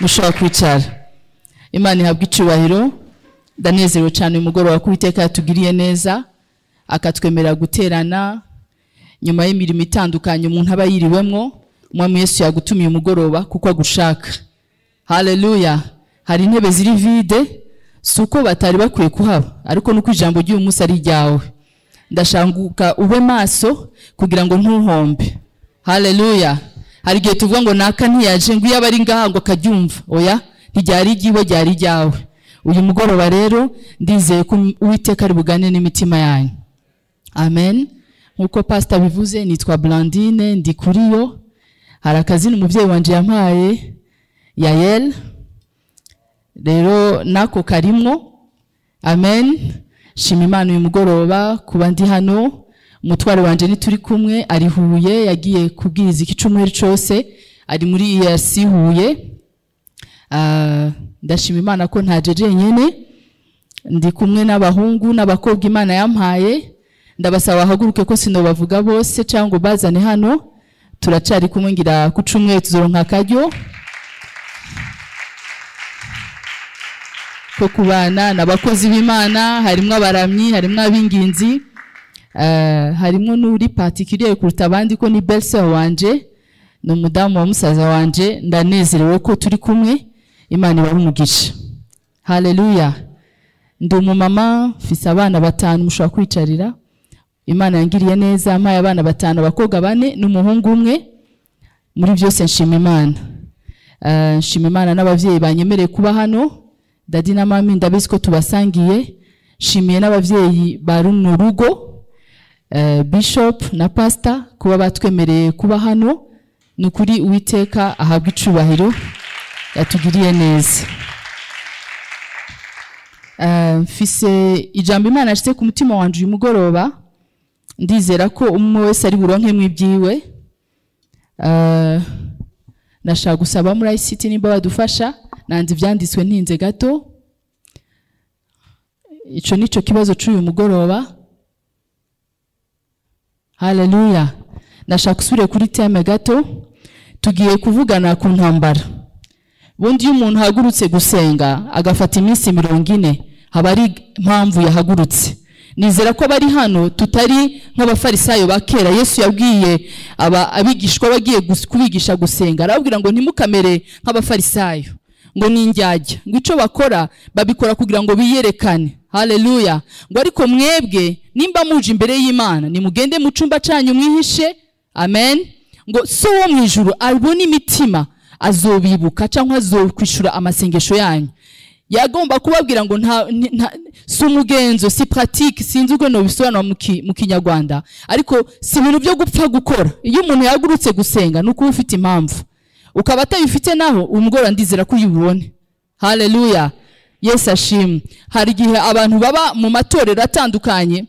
mushobora kwicara imana ihabwa icyubahiro ndanezerewe cyane uyu mugoroba ko uwiteka yatugiriye neza akatwemerera guterana nyuma y'imirimo itandukanye umuntu aba yiriwemo umwami Yesu yagutumiye umugoroba kuko agushaka haleluya hari intebe ziri vide si uko batari bakwiye kuhaba ariko nuko ijambo ry'uyu munsi ari iryawe ndashanguka ube maso kugira ngo ntuhombe haleluya hari igihe tuvuga ngo naka ntiyaje ngo iyo aba ari ngaha ngo akaryumva oya ntiryari iry'iwe ryari iryawe uyu mugoroba rero ndizeye ko uwiteka ari bugane n'imitima yanyu amen nk'uko pasita bivuze nitwa Blandine ndi kuri yo hari akazina umubyeyi wanjye yampaye yayel rero nako karimwo amen shima imana uyu mugoroba kuba ndi hano umutwaro wanjye ntituri kumwe ari huye yagiye kubwiriza iki cyumweru cyose ari muri EAC huye Ah, ndashima imana ko ntaje jenyine ndi kumwe n'abahungu n'abakobwa imana yampaye ndabasaba bahaguruke ko sinobavuga bose cyangwa ngo bazane hano turacyari kumwe ngira ku cyumweru tuzoronka akaryo ko kubana ni abakozi b'imana harimo abaramyi harimo ab'ingenzi eh, harimo n'uri patikiriye kuruta abandi ko ni besite wanje ni umudamu wa musaza wanje ndanezerewe ko turi kumwe imana ibahe umugisha haleluya ndi umumama mfise abana batanu mushobora kwicarira imana yangiriye neza mpaye abana batanu abakobwa bane n'umuhungu umwe muri byose nshima imana Eh, nshima imana n'ababyeyi banyemereye kuba hano dadi na mami ndabizi ko tubasangiye nshimiye n'ababyeyi ba runo rugo eh, bishop na pastor kuba batwemereye kuba hano ni ukuri uwiteka ahabwa icubahiro yatugiriye neza Eh, mfise ijambo imana ashyize ku mutima wanjye uyu mugoroba ndizera ko umwe wese ari buronke mu ibyiwe Eh, nashaka gusaba muri ICT nimba badufasha nanze ibyanditswe ntinze gato icyo ni cyo kibazo cy'uyu mugoroba haleluya nashaka usubire kuri teme gato tugiye kuvugana ku ntambara bundi iyo umuntu ahagurutse gusenga agafata iminsi mirongo ine haba ari impamvu yahagurutse nizera ko bari hano tutari nk'abafarisayo ba kera yesu yabwiye aba- abigishwa bagiye gus- kubigisha gusenga arababwira ngo ntimukamere nk'abafarisayo ngo ni indyarya ngo icyo bakora babikora kugira ngo biyerekane haleluya ngo ariko mwebwe nimba muje imbere y'imana nimugende mu cyumba cyanyu mwihishe amen ngo so wo mu ijuru abona imitima azobibuka cyangwa azokwishyura amasengesho yanyu yagomba kubabwira ngo nta, nti- nta si umugenzo si pratique sinzi uko nobisobanura mu ki- mu kinyarwanda ariko si ibintu byo gupfa gukora iyo umuntu yagurutse gusenga ni ukuba ufite impamvu ukaba atayifite naho umugoroba ndizera ko uyibone haleluya yesu ashimwe hari igihe abantu baba mu matorero atandukanye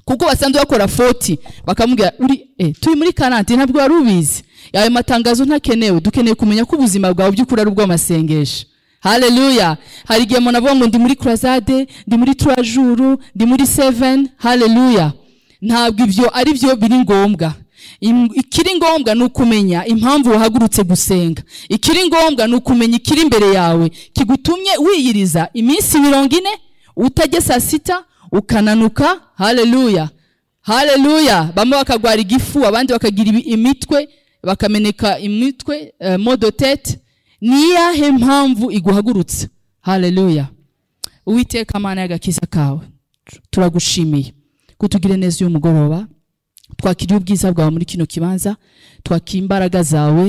kuko basanzwe bakora foti bakamubwira uri eh, turi muri karantine ntabwo wari ubizi ayo matangazo ntakenewe dukeneye kumenya ko ubuzima bwawe by'ukuri ari ubw'amasengesho haleluya hari igihe umuntu avuga ngo ndi muri kurazade ndi muri turajuru ndi muri seveni haleluya ntabwo ibyo ari byo biri ngombwa Im- ikiri ngombwa ni ukumenya impamvu wahagurutse gusenga ikiri ngombwa ni ukumenya ikiri imbere yawe kigutumye wiyiriza iminsi mirongo ine utajya saa sita ukananuka haleluya haleluya bamwe bakagwara igifu abandi bakagira ibi- imitwe bakameneka imitwe uh, modotete ni iyahe mpamvu iguhagurutse haleluya uwiteka amana y'agakiza kawe turagushimiye kutugire neza uyu mugoroba twakiriye ubwiza bwawe muri kino kibanza twakira imbaraga zawe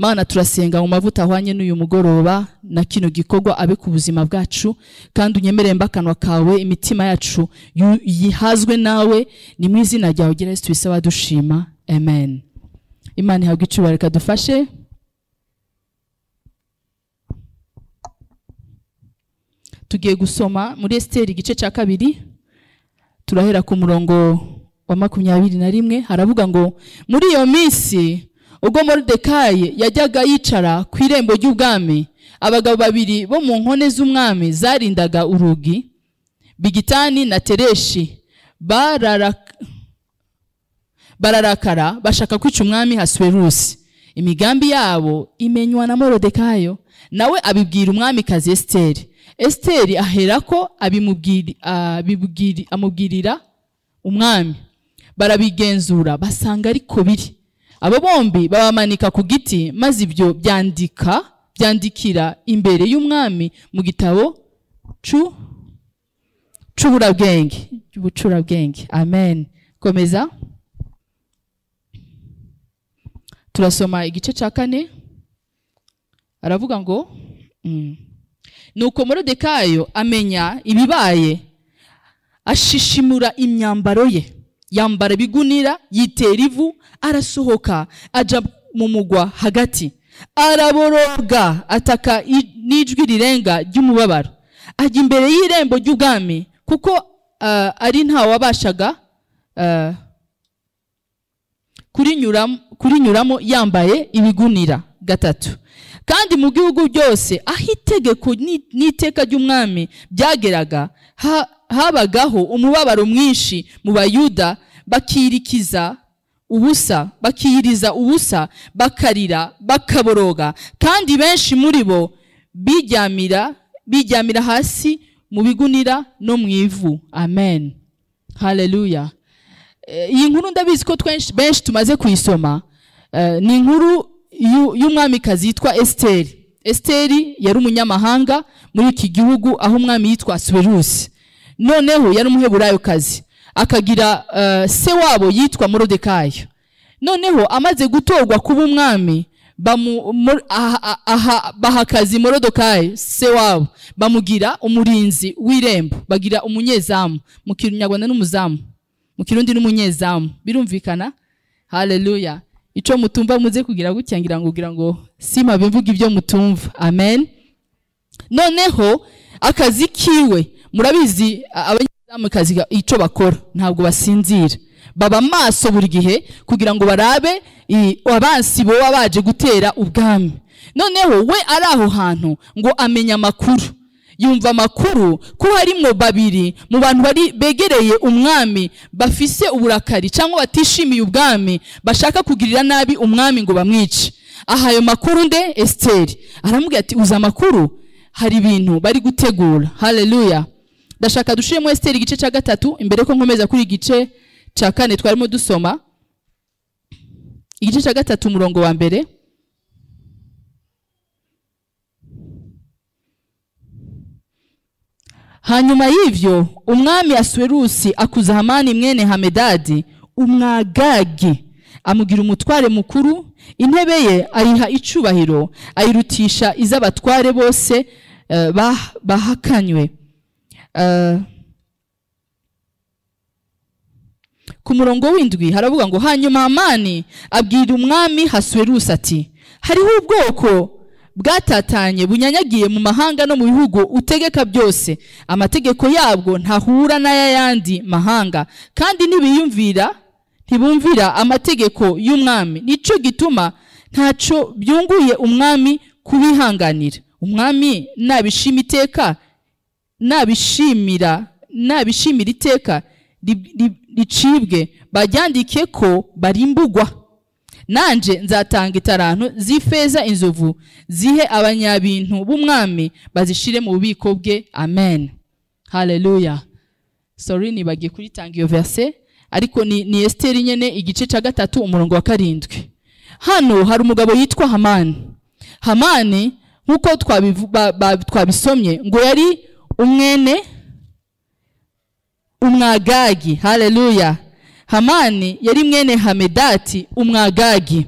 mana turasenga mu mavuta ahwanye n'uyu mugoroba na kino gikorwa abe ku buzima bwacu kandi unyemerere mbakanwa kawe imitima yacu yu- yihazwe nawe ni mu izina ryawe gira yesu bisaba dushima amen imana ihabwa icyubahiro reka dufashe tugiye gusoma muri esiteri igice cya kabiri turahera ku murongo wa makumyabiri na rimwe haravuga ngo muri iyo minsi ubwo moridekayi yajyaga yicara ku irembo ry'ubwami abagabo babiri bo mu nkone z'umwami zarindaga urugi bigitani na tereshi bararaka bararakara bashaka kwica umwami hasuwerusi imigambi yabo imenywa na morodekayo nawe abibwira umwamikazi esiteri esiteri aherako abimubwiri- abibwiri- amubwirira umwami barabigenzura basanga ariko biri abo bombi babamanika ku giti maze ibyo byandika byandikira imbere y'umwami mu gitabo cu c'uburabwenge ubucurabwenge amen komeza turasoma igice cya kane aravuga ngo mm. nuko morodekayo amenya ibibaye ashishimura imyambaro ye yambara ibigunira yitera ivu arasohoka ajya mu mugwa hagati araboroga ataka i- n'ijwi rirenga ry'umubabaro ajya imbere y'irembo ry'ubwami kuko ah, ari nta wabashaga ah, kurinyuram- kurinyuramo yambaye ibigunira gatatu kandi mu gihugu byose aho itegeko ni- n'iteka ry'umwami byageraga ha- habagaho umubabaro mwinshi mu bayuda bakirikiza ubusa bakiyiriza ubusa bakarira bakaboroga kandi benshi muri bo bijyamira bijyamira hasi mu bigunira no mu ivu amen haleluya Eh, iyi nkuru ndabizi ko twenshi- benshi tumaze kuyisoma Eh, ni inkuru y'u- y'umwamikazi yitwa esiteri esiteri yari umunyamahanga muri iki gihugu aho umwami yitwa suwerusi noneho yari umuheburayokazi akagira eh, se wabo yitwa morodekayo noneho amaze gutorwa kuba umwami bamu- mo- aha- aha- baha akazi morodekayo se wabo bamugira umurinzi w'irembo bagira umunyezamu mu kinyarwanda n'umuzamu mu kirundi n'umunyezamu birumvikana haleluya ico mutumva muze kugira gutya ngira ngo ugira ngo simabe mvuga ibyo mutumva amen noneho akazi kiwe murabizi a- abanyezamu kazi ga- ico bakora ntabwo basinzira baba maso buri gihe kugira ngo barabe i- abansi boba baje gutera ubwami noneho we ari aho hantu ngo amenya amakuru yumva amakuru ko harimo babiri mu bantu bari begereye umwami bafise uburakari cyangwa batishimiye ubwami bashaka kugirira nabi umwami ngo bamwice aha ayo makuru nde esiteri aramubwira ati uza amakuru hari ibintu bari gutegura haleluya ndashaka dushiremo esiteri igice cya gatatu imbere ko nkomeza kuri igice cya kane twarimo dusoma igice cya gatatu umurongo wa mbere hanyuma y'ibyo umwami asuwerusi akuza hamani mwene hamedadi umwagagi amugira umutware mukuru intebe ye ayiha icubahiro ayirutisha iz'abatware bose eh, bah- bahakanywe Eh, ku murongo w'indwi haravuga ngo hanyuma hamani abwira umwami hasuwerusi ati hariho ubwoko bwatatanye bunyanyagiye mu mahanga no mu bihugu utegeka byose amategeko yabwo ntahura n'ay'ayandi mahanga kandi ntibiyumvira ntibumvira amategeko y'umwami nicyo gituma ntacyo byunguye umwami kubihanganira umwami nabishima iteka nabishimira nabishimira iteka ri- ri- ricibwe baryandike ko barimbugwa nanje nzatanga itarantu z'ifeza inzovu zihe abanyabintu b'umwami bazishire mu bubiko bwe amen haleluya sorry nibagiye kuritanga iyo verse ariko ni, ni esiteri nyene igice cya gatatu umurongo wa karindwi hano hari umugabo yitwa hamani hamani nk'uko twabivu- ba- ba- twabisomye ngo yari umwene umwagagi haleluya hamani yari mwene hamedati umwagagi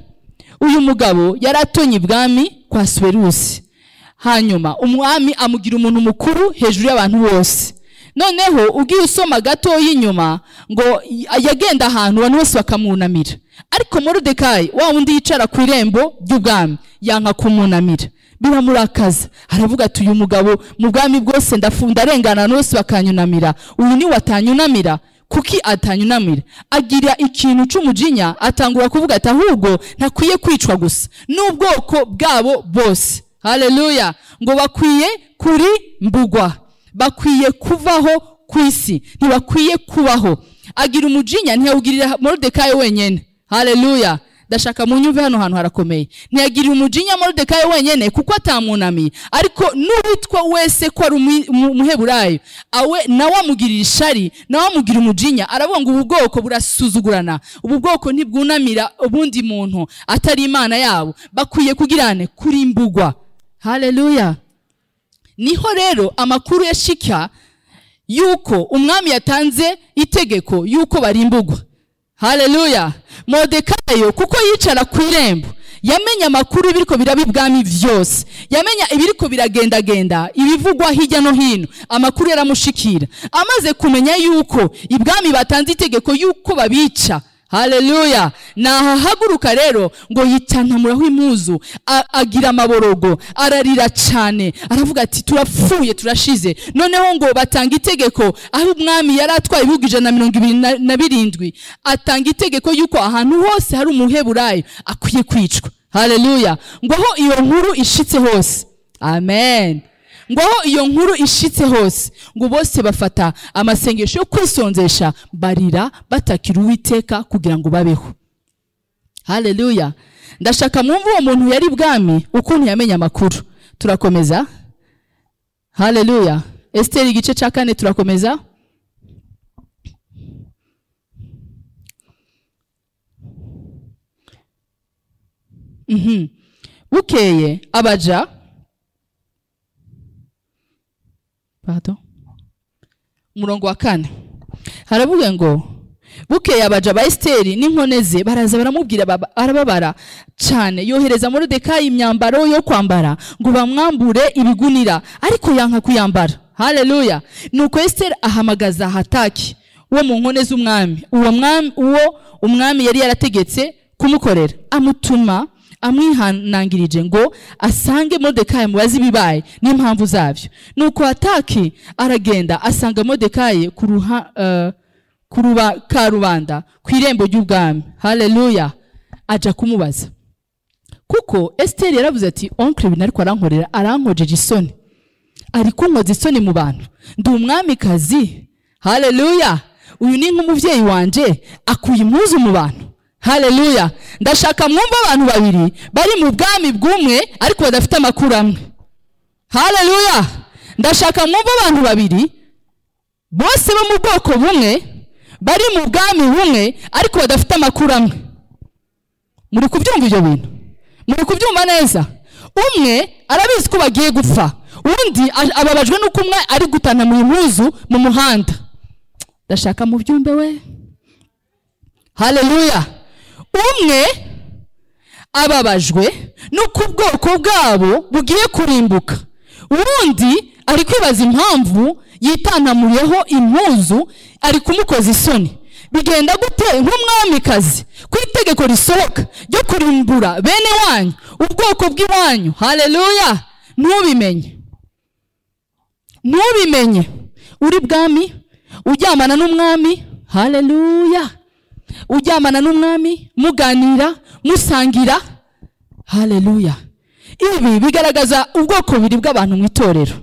uyu mugabo yari atonye ibwami kwa suwerusi hanyuma umwami amugira umuntu mukuru hejuru y'abantu bose noneho ugiye usoma gatoya inyuma ngo y- yagenda ahantu abantu bose bakamwunamira ariko morodekayi wa wundi yicara ku irembo ry'ubwami yanka kumwunamira biramurakaza aravuga ati uyu mugabo mu bwami bwose ndafunda arengana abantu bose bakanyunamira uyu ni atanyunamira kuki atanyunamira agira ikintu cy'umujinya atangura kuvuga ati ahubwo ntakwiye kwicwa gusa n'ubwoko bwabo bose haleluya ngo bakwiye kuri mbugwa bakwiye kuvaho ku isi ntibakwiye kubaho agira umujinya ntiyawugirira morodekayi wenyine haleluya ndashaka mu nyumve hano hantu harakomeye ntiyagiriye umujinya moridekayi wenyine kuko atamunamiye ariko n'uwitwa wese ko ari umu- umu- umuheburayo awe nawe amugirira ishari nawe amugira umujinya aravuga ngo ubu bwoko burasuzugurana ubu bwoko ntibwunamira ubundi muntu atari imana yabo bakwiye kugirane kuri imbugwa haleluya niho rero amakuru ya shika yuko umwami yatanze itegeko yuko barimbugwa haleluya modekayo kuko yicara ku irembo yamenye amakuru y'ibiriko biraba ibwami byose yamenya ibiriko biragendagenda ibivugwa hirya no hino amakuru yaramushikira amaze kumenya yuko ibwami batanze itegeko yuko babica haleluya nahahaguruka rero ngo yitanamuraho imuzu a- agira amaborogo ararira cyane aravuga ati turapfuye turashize noneho ngo batanga itegeko aho umwami yari atwaye ibihugu ijana na mirongo ibiri na- na birindwi atanga itegeko yuko ahantu hose hari umuheburayo akwiye kwicwa haleluya ngo aho iyo nkuru ishitse hose amen ngaho iyo nkuru ishitse hose ngo bose bafata amasengesho yo kwisonzesha barira batakira uwiteka kugira ngo babeho haleluya ndashaka mwumve uwo muntu yari bwami ukuntu yamenye amakuru turakomeza haleluya esiteri igice cya kane turakomeza Mhm. bukeye abaja Pardon. umurongo wa kane haravuga ngo bukeye abaja ba esiteri n'inkone ze baraza baramubwira baba- arababara cyane yohereza moridekayi imyambaro yo kwambara ngo bamwambure ibigunira ariko yanka kuyambara haleluya nuko esiteri ahamagaza hataki wo mu nkone z'umwami uwo mwami uwo umwami yari yarategetse kumukorera amutuma amwihanangirije ngo asange modekayi mubaze ibibaye n'impamvu zabyo nuko hataki aragenda asanga modekayi ku ruha eh, ku ruba- karubanda ku irembo ry'ubwami haleluya aja kumubaza kuko esiteri yaravuze ati onkire ibintu ariko arankorera arankojeje isoni ari kunkoza isoni mu bantu ndi umwamikazi haleluya uyu ni nk'umubyeyi wanjye akuye impuzu mu bantu haleluya ndashaka mwumva abantu babiri bari mu bwami bw'umwe ariko badafite amakuru amwe haleluya ndashaka mwumva abantu babiri bose bo mu bwoko bumwe bari mu bwami bumwe ariko badafite amakuru amwe muri kubyumva ibyo bintu muri kubyumva neza umwe arabizi ko bagiye gupfa undi a- ababajwe n'uko umwe ari gutana mu mpuzu mu muhanda ndashaka mu byumbe we haleluya umwe ababajwe n'uko ubwoko bwabo bugiye kurimbuka uwundi ari kwibaza impamvu yitanamuriyeho impuzu ari kumukoza isoni bigenda gute nk'umwamikazi ko itegeko risohoka ryo kurimbura bene wanyu ubwoko bw'iwanyu haleluya ntubimenye ntubimenye uri bwami uryamana n'umwami haleluya uryamana n'umwami muganira musangira haleluya ibi bigaragaza ubwoko bubiri bw'abantu mu itorero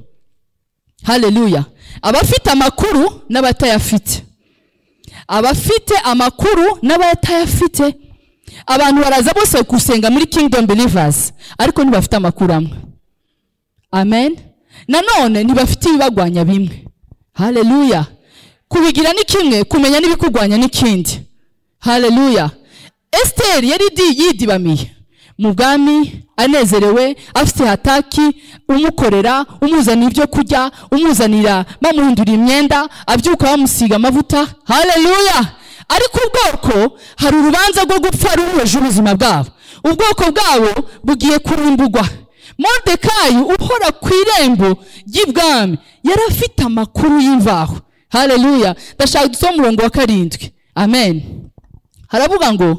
haleluya abafite amakuru n'abatayafite abafite amakuru n'abatayafite abantu baraza bose gusenga muri kingdom believers ariko ntibafite amakuru amwe amen nanone ntibafite ibibagwanya bimwe haleluya kubigira ni kimwe kumenya n'ibikugwanya n'ikindi haleluya esiteri yari di- yidibamiye mu bwami anezerewe afite hataki umukorera umuzanira ibyo kurya umuzanira bamuhindura imyenda abyuka bamusiga amavuta haleluya ariko ubwoko hari urubanza rwo gupfa ruhuje ubuzima bwabo ubwoko bwabo bugiye kurimbugwa modekayi uhora ku irembo ry'ibwami yari afite amakuru y'imvaho haleluya ndashaka dusoma umurongo wa karindwi amen haravuga ngo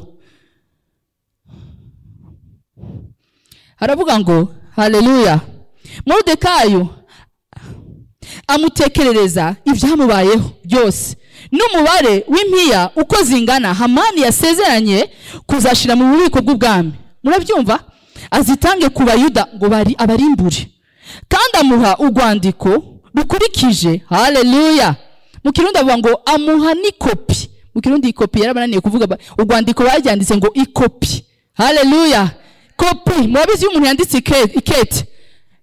haravuga ngo haleluya modekayo amutekerereza ibyamubayeho byose n'umubare w'impiya uko zingana hamani yasezeranye kuzashyira mu bubiko bw'ubwami murabyumva azitange ku bayuda ngo bari abarimbure kandi amuha urwandiko rukurikije haleluya mu kirundi avuga ngo amuha n'ikopi mu kirundi ikopi yarabananiye kuvuga ba- urwandiko baryanditse ngo ikopi haleluya kopi murabizi iyo umuntu yanditse ike- ikete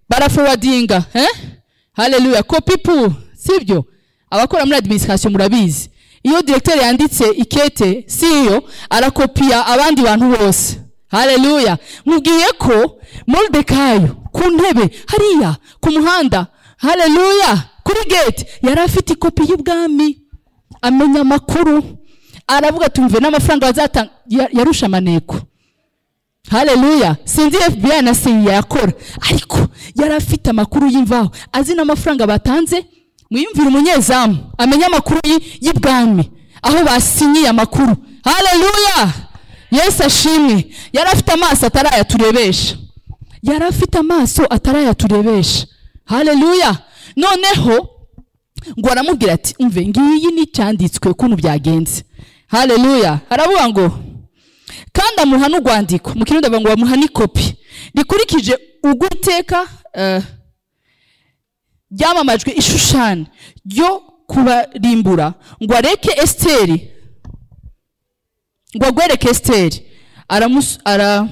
barafowadinga eh? haleluya kopi pu sibyo abakora muri adiminisitirasiyo murabizi iyo diregiteri yanditse ikete si iyo arakopiya abandi bantu bose haleluya mubwiye ko moridekayo ku ntebe hariya ku muhanda haleluya kuri gate yari afite ikopi y'ubwami amenya amakuru aravuga tumve n'amafaranga bazatanga Ya- yarusha amaneko haleluya sinzi fbi na siyi yakora ariko yari afite amakuru y'imvaho azi n'amafaranga batanze mwiyumvire umunyezamu amenye amakuru y- y'ibwami aho basinyiye amakuru haleluya yesu ashimwe yari afite amaso atarayaturebesha yari afite amaso atarayaturebesha haleluya noneho ngo aramubwira ati umve ngiyi ni icyanditswe ukuntu byagenze haleluya aravuga ngo kandi amuha n'urwandiko mu kirundi bavuga ngo bamuha n'ikopi rikurikije ubwo iteka eh, ryamamajwe ishushani ryo kubarimbura ngo areke esiteri ngo agwereke esiteri aramus- ara-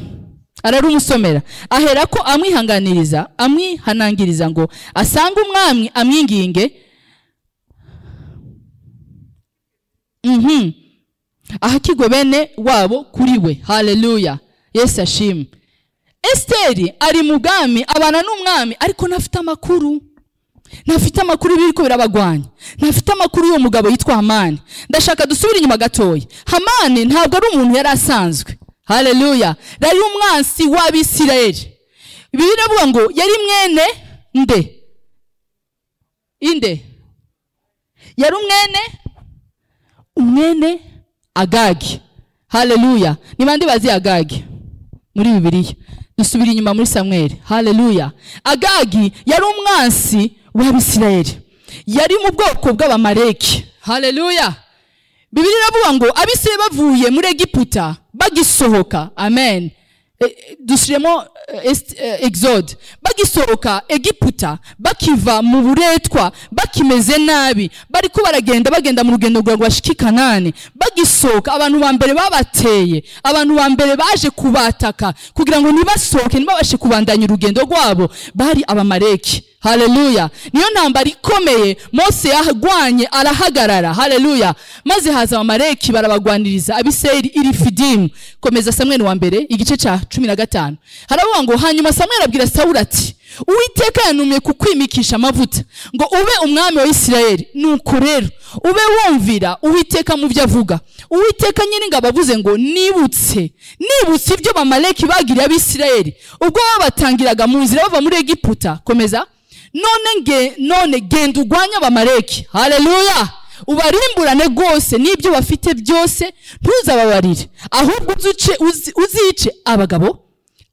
ararumusomera ahera ko amwihanganiriza amwihanangiriza ngo asange umwami amwinginge mhm ahakigwe bene wabo kuri we haleluya yesu ashimwe esiteri ari mu bwami abana n'umwami ariko ntafite amakuru ntafite amakuru y'ibiri ko birabagwanya ntafite amakuru y'uwo mugabo yitwa hamani ndashaka dusubire inyuma gatoya hamani ntabwo ari umuntu yari asanzwe haleluya yari umwansi w'abisirayeli bibiri iravuga ngo yari mwene nde inde yari umwene umwene agagi haleluya ni bande bazi agagi muri bibiliya dusubira inyuma muri samweli haleluya agagi yari umwansi w'abisirayeli yari mu bwoko bw'abamareki haleluya bibiri iravuga ngo abisirayeli bavuye muri egiputa bagisohoka amen E- e, dusubiremo e, est- e, exode bagisohoka egiputa bakiva mu buretwa bakimeze nabi bariko baragenda bagenda mu rugendo rwa rwashiki kanani bagisohoka abantu ba mbere babateye abantu ba mbere baje kubataka kugira ngo nibasohoke ntibabashe kubandanya urugendo rwabo bari abamareki haleluya niyo ntambara ikomeye mose yarwanye arahagarara haleluya maze haza abamareki barabagwaniriza abiseri irifidimu komeza samweli wa mbere igice cya cumi na gatanu haravuga ngo hanyuma samweli abwira sawuli ati uwiteka yantumye kukwimikisha amavuta ngo ube umwami wa isirayeli nuko rero ube wumvira uwiteka mu byo avuga uwiteka nyiringabo avuze ngo nibutse nibutse ibyo bamaleki bagiriye abisirayeli ubwo babatangiraga mu nzira bava muri egiputa komeza none nge none genda urwanye abamaleki haleluya ubarimburane rwose n'ibyo bafite byose ntuzababarire ahubwo uze uce- uzi- uzice abagabo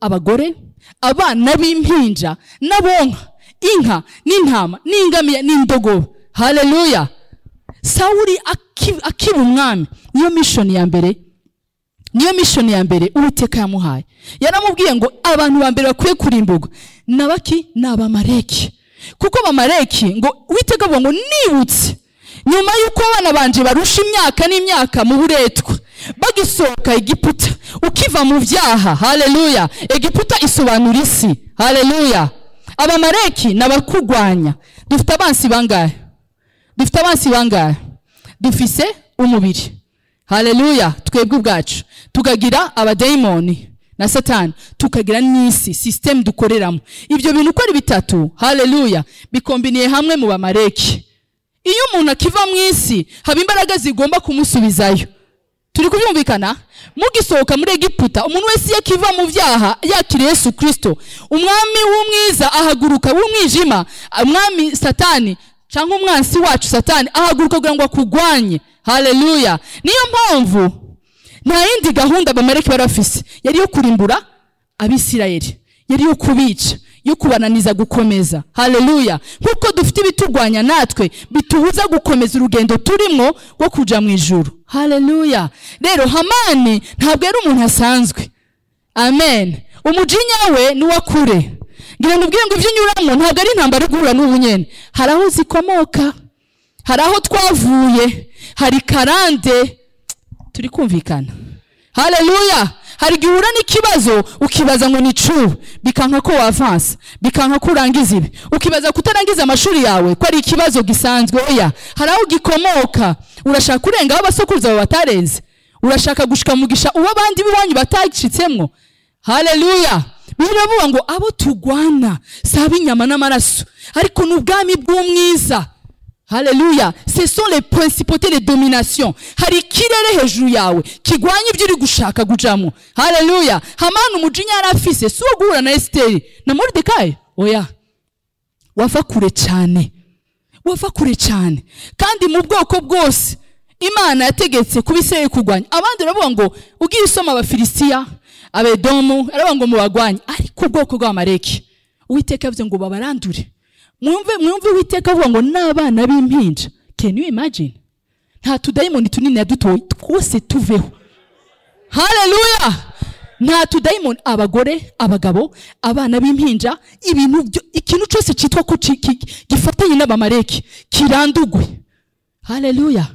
abagore abana b'impinja n'abonka inka n'intama n'ingamiya n'indogobe haleluya sawuri aki- akiba umwami niyo mishoni ya mbere niyo mishoni ya mbere uwiteka yamuhaye yaramubwiye ngo abantu ba mbere bakwiye kurimburwa nabaki ni abamareki kuko abamareki ngo uwiteka avuga ngo nibutse nyuma y'uko abana banje barusha imyaka n'imyaka mu buretwa bagisohoka egiputa ukiva mu byaha haleluya egiputa isobanura isi haleluya abamareki ni abakugwanya dufite abansi bangahe dufite abansi bangahe dufise umubiri haleluya twebwe ubwacu tukagira abadayimoni na satani tukagira n'isi sisitemu dukoreramo ibyo bintu uko ari bitatu haleluya bikombiniye hamwe mu bamareki iyo umuntu akiva mu isi haba imbaraga zigomba kumusubizayo turi kubyumvikana mugisohoka muri egiputa umuntu wese iyo akiva mu byaha yakiriye yesu kirisito umwami w'umwiza ahaguruka w'umwijima umwami satani cyangwa umwansi wacu satani ahaguruka kugira ngo akugwanye haleluya niyo mpamvu nta yindi gahunda abamareki bari bafise yari iyo kurimbura abisirayeli yari iyo kubica yo kubananiza gukomeza haleluya nk'uko dufite ibiturwanya natwe bitubuza gukomeza urugendo turimo rwo kuja mu ijuru haleluya rero hamani ntabwo yari umuntu asanzwe amen umujinya we ni uwa kure ngira ngo ubwire ngo ibyo unyuramo ntabwo ari intambara uri guhura n'ubu nyene hari aho zikomoka hari aho twavuye hari karande turi kumvikana haleluya hari igihe uhura n'ikibazo ukibaza ngo ni true bikanka ko wavansa bikanka ko urangiza ibi ukibaza kutarangiza amashuri yawe ko ari ikibazo gisanzwe oya hari aho gikomoka urashaka urengaho abasokuruza bawe batarenze urashaka gushika mugisha uwo abandi b'iwanyu batacitsemo haleluya biravuga ngo abo tugwana si ab'inyama n'amaraso ariko ni ubwami bw'umwiza haleluya ce sont les principautés les dominations hari ikirere hejuru yawe kigwanya ibyo uri gushaka kujamo haleluya hamani umujinya yari afise si uwo guhura na esiteri na moridekayi oya wava kure cyane wava kure cyane kandi mu bwoko bwose imana yategetse kuba iseye kurwanya abandi baravuga ngo ugiye isoma abafilisitiya abedomu aravuga ngo mubagwanye ariko ubwoko bw'amareki uwiteka yavuze ngo babarandure mwumve mwumve uwiteka avuga ngo n'abana b'impinja can you imagine nta tudayimoni tunini yadutoye twose tuveho haleluya nta tudayimoni abagore abagabo abana b'impinja ibintu byo ikintu cyose cyitwa ko ki- ki- gifatanye n'abamareki kirandugwe haleluya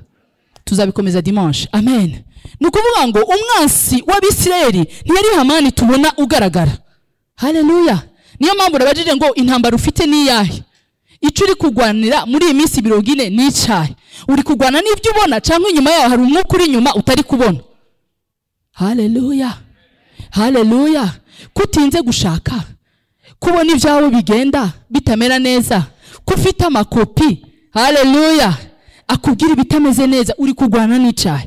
tuzabikomeza dimanche amen ni ukuvuga ngo umwansi w'abisirayeli ntiyari hamani tubona ugaragara haleluya niyo mpamvu urabajije ngo intambara ufite ni iyahe icyo uri kurwanira muri iyi minsi mirongo ine ni icyahe uri kurwana n'ibyo ubona cyangwa inyuma yawe hari umwuka uri inyuma utari kubona haleluya haleluya kutinze gushaka kubona ibyawe bigenda bitamera neza ko ufite amakopi haleluya akubwira ibitameze neza uri kurwana n'icyaha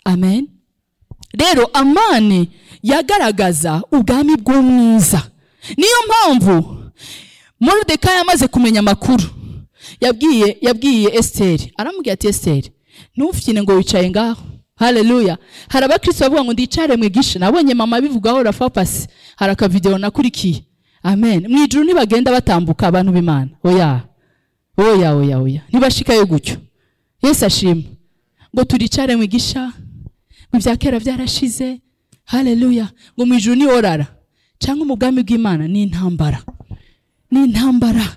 amen rero amani yagaragaza ubwami bw'umwiza niyo mpamvu moridekayi amaze kumenya amakuru yabwiye yabwiye esiteri aramubwira ati esiteri ntufite ngo wicaye ngaho haleluya hari abakristo bavuga ngo ndicare mwigishe nabonye mama abivugaho rafapasi hari akavidewo nakurikiye amen mu ijuru ntibagenda batambuka abantu b'imana oya oya oya oya ntibashikayo gutyo yesu ashima ngo turicare mwigisha ngo ibya kera byarashize haleluya ngo mu ijuru ni orara cyangwa mu bwami bw'imana ni intambara ni intambara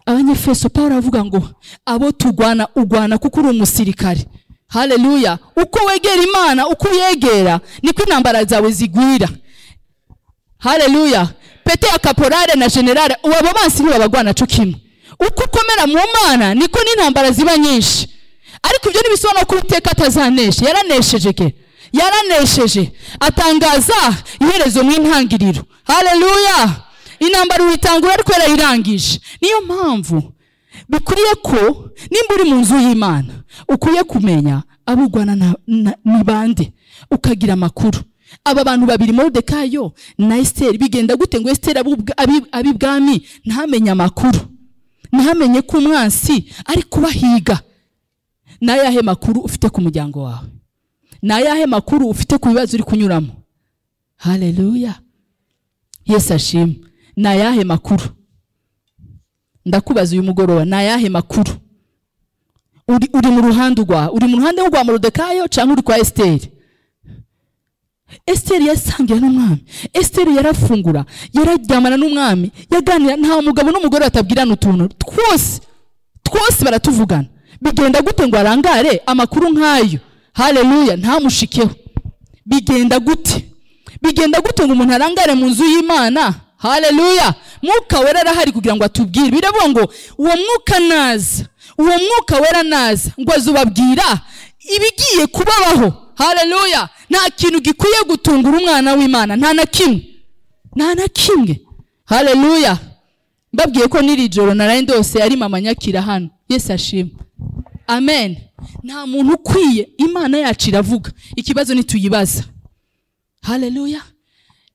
abanyefeso paul aravuga ngo abo tugwana ugwana kuko uri umusirikare haleluya uko wegera imana uko uyegera niko intambara zawe zigwira haleluya pete ya kaporare na generale ubu abo bansi ntibabagwana cyo kimwe uko ukomera mu mana niko n'intambara ziba nyinshi ariko ibyo ntibisobanura ko uwiteka atazanesha yaranesheje ke yaranesheje atangaza iherezo mu intangiriro haleluya intambara uyitangura ariko yarayirangije niyo mpamvu bikwiriye ko nimba uri mu nzu y'imana ukwiye kumenya abo urwana na- na- ni bande ukagira amakuru aba bantu babiri moridekayo na esiteri bigenda gute ngo esiteri abe ab'ibwami ntamenye amakuru ntamenye ko umwansi ari kubahiga ni ayahe makuru ufite ku muryango wawe ni ayahe makuru ufite ku bibazo uri kunyuramo haleluya yesu ashima ni ayahe makuru ndakubaza uyu mugoroba ni ayahe makuru uri, uri mu ruhande rwa uri mu ruhande rwa morodekayo cyangwa uri kwa esiteri esiteri yasangira n'umwami esiteri yarafungura yararyamana n'umwami yaganira nta mugabo n'umugore batabwirana utuntu twose twose baratuvugana bigenda gute ngo arangare amakuru nk'ayo haleluya ntamushikeho bigenda gute bigenda gute ngo umuntu arangare mu nzu y'imana haleluya mwuka wera arahari kugira ngo atubwire biravuga ngo uwo mwuka naza uwo mwuka wera naza ngo azubabwira ibigiye kubabaho haleluya nta kintu gikwiye gutungura umwana w'imana nta na kimwe nta na kimwe haleluya mbabwiye ko n'iri joro naraye ndose ari mama nyakira hano yesu ashima amen nta muntu ukwiye imana yacu iravuga ikibazo nituyibaza haleluya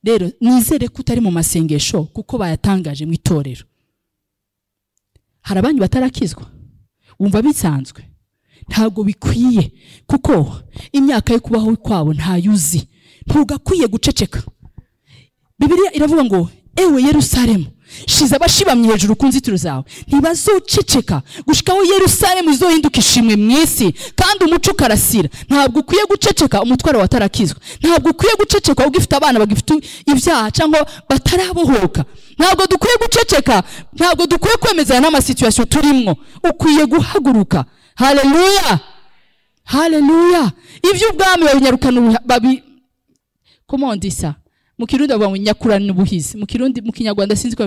rero nizere ko utari mu masengesho kuko bayatangaje mu itorero hari abanyu batarakizwa wumva bisanzwe ntabwo bikwiye kuko imyaka yo kubaho kwabo ntayuzi ntugakwiye guceceka bibiliya iravuga ngo ewe yerusalemu shize abashibamye hejuru ku nzitiro zawe ntibazoceceka gushikaho yerusalemu izohinduka ishimwe mu isi kandi umuco ukarasira ntabwo ukwiye guceceka umutwaro watarakizwa ntabwo ukwiye guceceka ugifite abana bagifite ibyaha cyangwa batarabohoka ntabwo dukwiye guceceka ntabwo dukwiye kwemezanya n'amasituwasiyo turimwo ukwiye guhaguruka haleluya haleluya ibyo ubwami babinyarukanira babi comment on dit ça mu kirundi bavuga ngo nyakurana ubuhizi mu kirundi mu kinyarwanda sinzi ko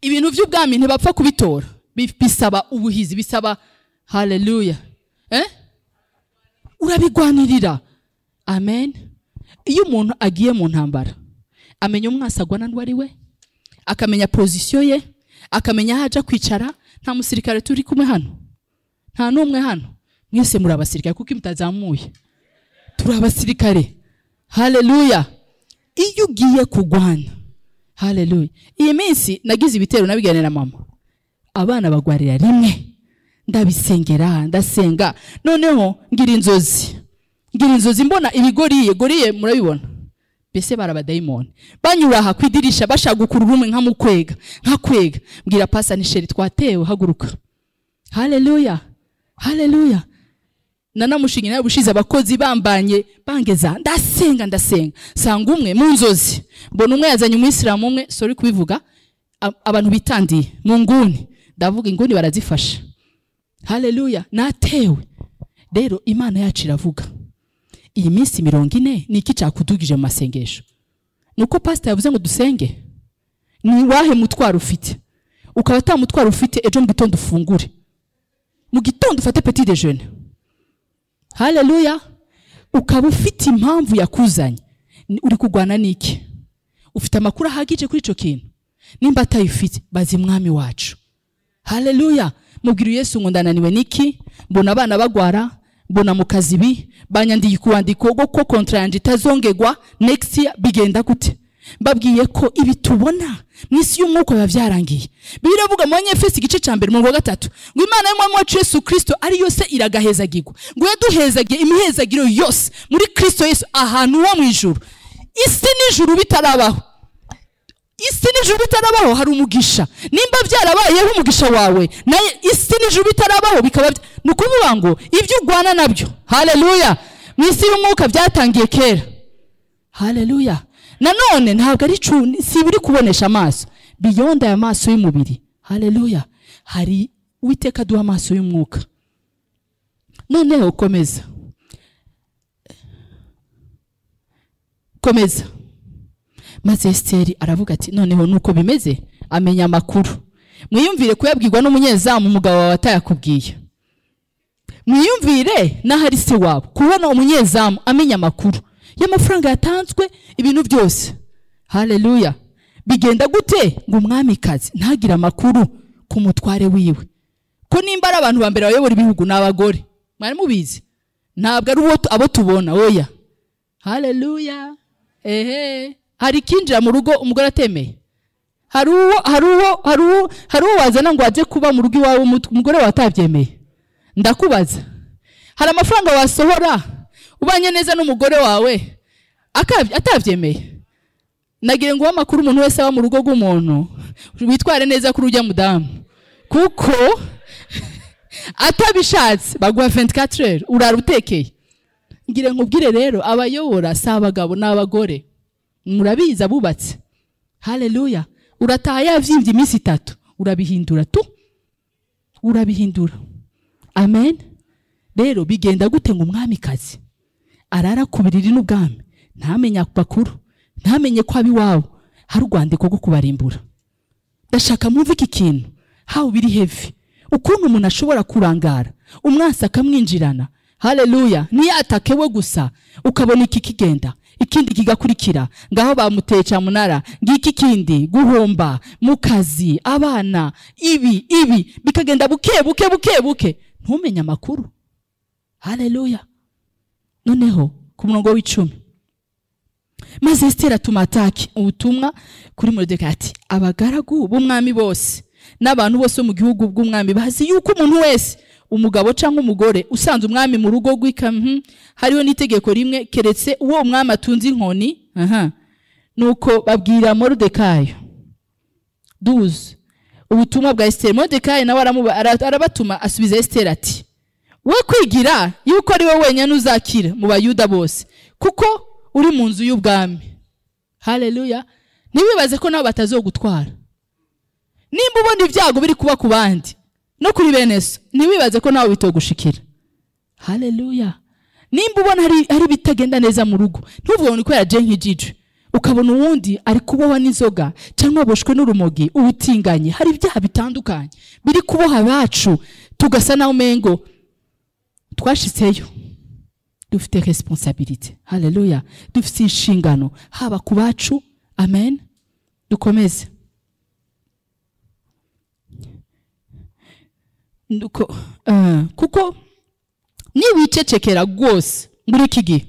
ibintu by'ubwami ntibapfa kubitora Bi- bisaba ubuhizi bisaba haleluya eh? urabigwanirira amen iyo umuntu agiye mu ntambara amenya umwasi agwana n'uwo ari we akamenya pozisiyo ye akamenya aho ajya kwicara nta musirikare turi kumwe hano nta n'umwe hano mwese muri abasirikare kuko iyo mutazamuye turi abasirikare haleluya iyo ugiye kurwana haleluya iyi minsi nagize ibitero nabiganira mama abana bagwarira rimwe ndabisengera ndasenga noneho ngira inzozi ngira inzozi mbona ibigoriye goriye murabibona mbese barabadayimoni banyura aha ku idirisha bashaka gukurura umwe nkamukwega nkakwega mbwira pasa nisheri twatewe haguruka haleluya haleluya nanamushinga nawe bushize abakozi bambanye bangeza ndasenga ndasenga sanga umwe mu nzozi mbona umwe yazanye umuyisilamu umwe sori kubivuga a- abantu bitandiye mu nguni ndavuga inguni barazifasha haleluya natewe rero imana yacu iravuga iyi minsi mirongo ine ni iki cyakudugije mu masengesho ni uko pasita yavuze ngo dusenge ni wahe mutwaro ufite ukaba ata mutwaro ufite ejo mu gitondo ufungure mu gitondo ufate petit déjeuner haleluya ukaba ufite impamvu yakuzanye Ni- uri kurwana n'iki ufite amakuru ahagije kuri icyo kintu nimba atayifite bazi mwami wacu haleluya mubwira yesu ngo ndananiwe niki mbona abana bagwara mbona mu kazi ibi banyandiye kuwandiko go ko kontra yanjye itazongegwa next year bigenda gute mbabwiye ko ibi tubona mu isi y'umwuka biba byarangiye biravuga mu banyefesi igice cya mbere umurongo wa gatatu ngo imana y'umwami wacu yesu kirisito ari yose iragahezagirwa ngo yaduhezagiye imihezagiro yose muri kirisito yesu ahantu ho mu ijuru isi n'ijuru bitarabaho isi n'ijuru bitarabaho hari umugisha nimba byarabayeho umugisha wawe naye isi n'ijuru bitarabaho bikaba bya- ni ukuvuga ngo ibyo urwana nabyo haleluya mu isi y'umwuka byatangiye kera haleluya nanone ntabwo ari cu- si ibiri kubonesha amaso biyonda aya maso y'umubiri haleluya hari uwiteka aduha amaso y'umwuka noneho komeza komeza maze esiteri aravuga ati noneho nuko bimeze amenya amakuru mwiyumvire kuyabwirwa n'umunyezamu umugabo wawe atayakubwiye mwiyumvire n'ahari se wabo kubona umunyezamu amenya amakuru y'amafaranga yatanzwe ibintu byose haleluya bigenda gute ngo umwamikazi ntagire amakuru ku mutware wiwe ko nimba ari abantu ba mbere bayobora ibihugu ni abagore mwari mubizi ntabwo ari uwo tu- abo tubona oya haleluya ehe hari ikinjira mu rugo umugore atemeye hari uwo hari uwo hari uwo hari uwo wazana ngo ajye kuba mu rugo iwawe umu- umugore wawe atabyemeye ndakubaza hari amafaranga wasohora ubanye neza n'umugore wawe akabye- atabyemeye nagira ngo uwo amakuru umuntu wese aba mu rugo rw'umuntu witware neza kuri ujya mudamu kuko atabishatse baguha 24 heures urara utekeye ngira nkubwire rero abayobora si abagabo n'abagore murabizi abubatse haleluya urataha yabyimbye iminsi itatu urabihindura tu urabihindura amen rero bigenda gute ngo umwamikazi arara ku biriri n'ubwami ntamenye amakuru ntamenye ko abi iwabo hari urwandiko rwo kubarimbura ndashaka mwumve iki kintu hawe biri hevi ukuntu umuntu ashobora kurangara umwansi akamwinjirana haleluya niyo atake we gusa ukabona iki kigenda ikindi kigakurikira ngaho bamuteye cyamunara ngiki kindi guhomba mu kazi abana ibi ibi bikagenda buke buke buke buke ntumenye amakuru haleluya noneho ku murongo w'icumi maze esiteri atuma ataki ubutumwa kuri moridekayi ati abagaragu b'umwami bose n'abantu bose bo mu gihugu bw'umwami bazi yuko umuntu wese umugabo cyangwa umugore usanze umwami mu rugo rw'ikamyo hariho n'itegeko rimwe keretse uwo umwami atunze inkoni aha nuko babwira moridekayo duze ubutumwa bwa esiteri moridekayi nawe aramuba- ara- arabatuma asubiza esiteri ati we kwigira yuko ari we wenyine uzakira mu bayuda bose kuko uri mu nzu y'ubwami haleluya ntiwibaze ko nabo batazogutwara nimba ubona ibyago biri kuba ku bandi no kuri bene so ntiwibaze ko nawe bitogushikira haleluya nimba ubona hari hari ibitagenda neza mu rugo ntuvuge ngo ni kubera je nk'ijijo ukabona uwundi ari kubohwa n'inzoga cyangwa waboshwe n'urumogi ubutinganye hari ibyaha bitandukanye biri kuboha abacu tugasa naho umengo twashitseyo dufite responsabilite haleluya dufite inshingano haba ku bacu amen dukomeze Nuko, eh, kuko niwicecekera rwose muri iki gihe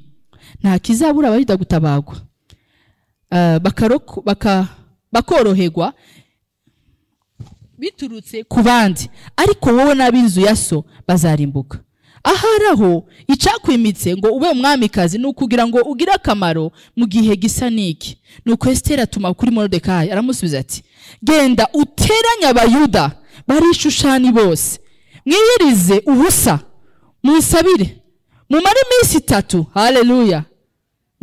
nta kizabura abarida gutabagwa Eh, bakaroko- baka- bakoroherwa biturutse ku bandi ariko wowe n'ab'inzu ya so bazarimbuka ahari aho icyakwimitse ngo ube umwamikazi ni ukugira ngo ugire akamaro mu gihe gisa n'iki ni uko esiteri atuma kuri morodekayi aramusubiza ati genda uteranye abayuda barishushani bose mwiyirize ubusa munsabire mumare iminsi itatu haleluya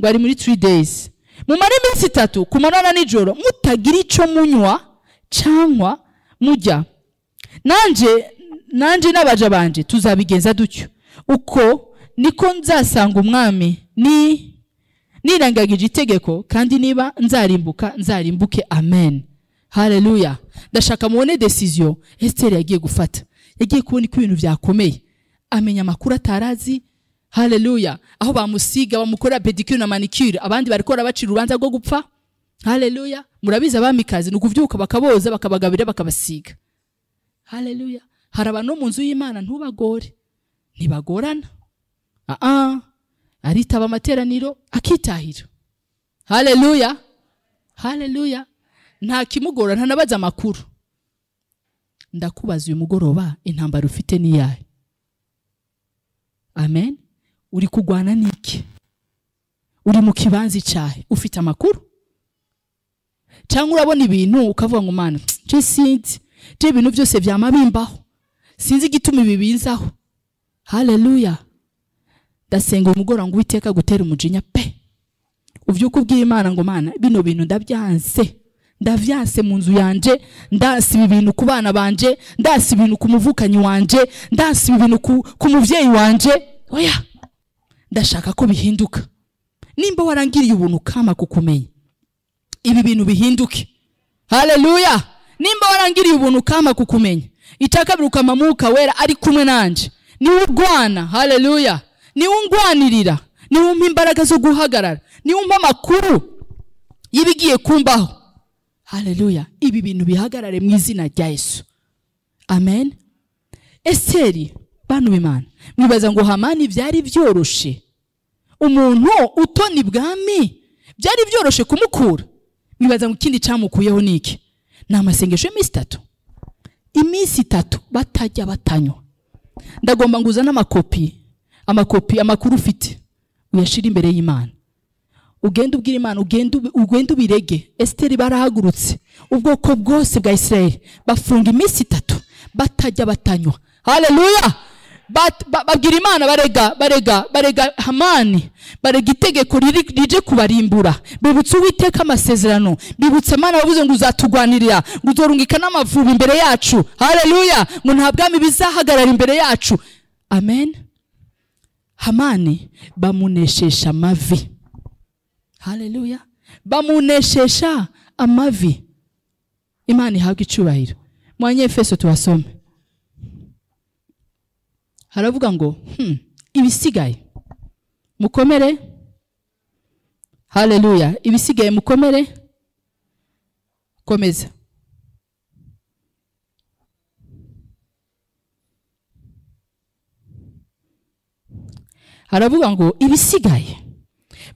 ngo ari muri three days mumare iminsi itatu ku manywa nijoro mutagira icyo munywa cyangwa mujya nanjye nanjye n'abaja banje tuzabigenza dutyo uko niko nzasanga umwami ni nirangagije itegeko kandi niba nzarimbuka nzarimbuke amen haleluya ndashaka mubone desiziyo esiteri yagiye gufata yagiye kubona ko ibintu byakomeye amenya amakuru atarazi haleluya aho bamusiga bamukorera pedicure na manicure abandi barikora bacira urubanza rwo gupfa haleluya murabizi abamikazi ni ukubyuka bakaboza bakabagabira bakabasiga haleluya hari abantu bo mu nzu y'imana ntubagore ntibagorana aa aritaba amateraniro akitahira haleluya haleluya nta kimugora ntanabaza amakuru ndakubaza uyu mugoroba intambara ufite ni iyahe amen uri kurwana n'iki uri mu kibanza icyahe ufite amakuru cyangwa urabona ibintu ukavuga ngo mana nje sinzi nje ibintu byose byama bimbaho sinzi igituma ibi bizaho haleluya ndasenga uyu mugoroba ngo uwiteka agutera umujinya pe ubyuka ubwiye imana ngo mana bino bintu ndabyanse ndabyanse mu nzu yanjye ndanse ibi bintu ku bana banjye ndanse ibintu ku muvukanyi wanjye ndanse ibi bintu ku, ku mubyeyi wanjye oya ndashaka ko bihinduka nimba warangiriye ubuntu kama kukumenya ibi bintu bihinduke haleluya nimba warangiriye ubuntu kama kukumenya itakabiruka amamuka wera ari kumwe nanjye niwe urwana haleluya niwe ungwanirira niwe umpa imbaraga zo guhagarara niwe umpa amakuru y'ibigiye kumbaho haleluya ibi bintu bihagarare mu izina rya yesu amen esiteri bantu b'imana mwibaza ngo hamani byari byoroshe umuntu utona ibwami byari byoroshe kumukura mwibaza ngo ikindi cyamukuyeho ni iki ni amasengesho y'iminsi itatu iminsi itatu batajya batanywa ndagomba ngo uzane amakopi amakopi amakuru ufite uyashyire imbere y'imana ugende ubwire imana ugende ubi- ugende ubirege esiteri barahagurutse ubwoko bwose bwa isirayeli bafunga iminsi itatu batajya batanywa haleluya Bat- ba- babwira imana barega barega barega hamani barega itegeko riri- rije kubarimbura bibutse uwiteka amasezerano bibutse mana wavuze ngo uzatugwanirira ngo uzorungika n'amavubi imbere yacu haleluya ngo nta bwami bizahagarara imbere yacu amen hamani bamuneshesha amavi haleluya bamuneshesha amavi imana ihabwa icyubahiro mu banyefeso tubasome haravuga ngo hmm, ibisigaye mukomere haleluya ibisigaye mukomere komeza haravuga ngo ibisigaye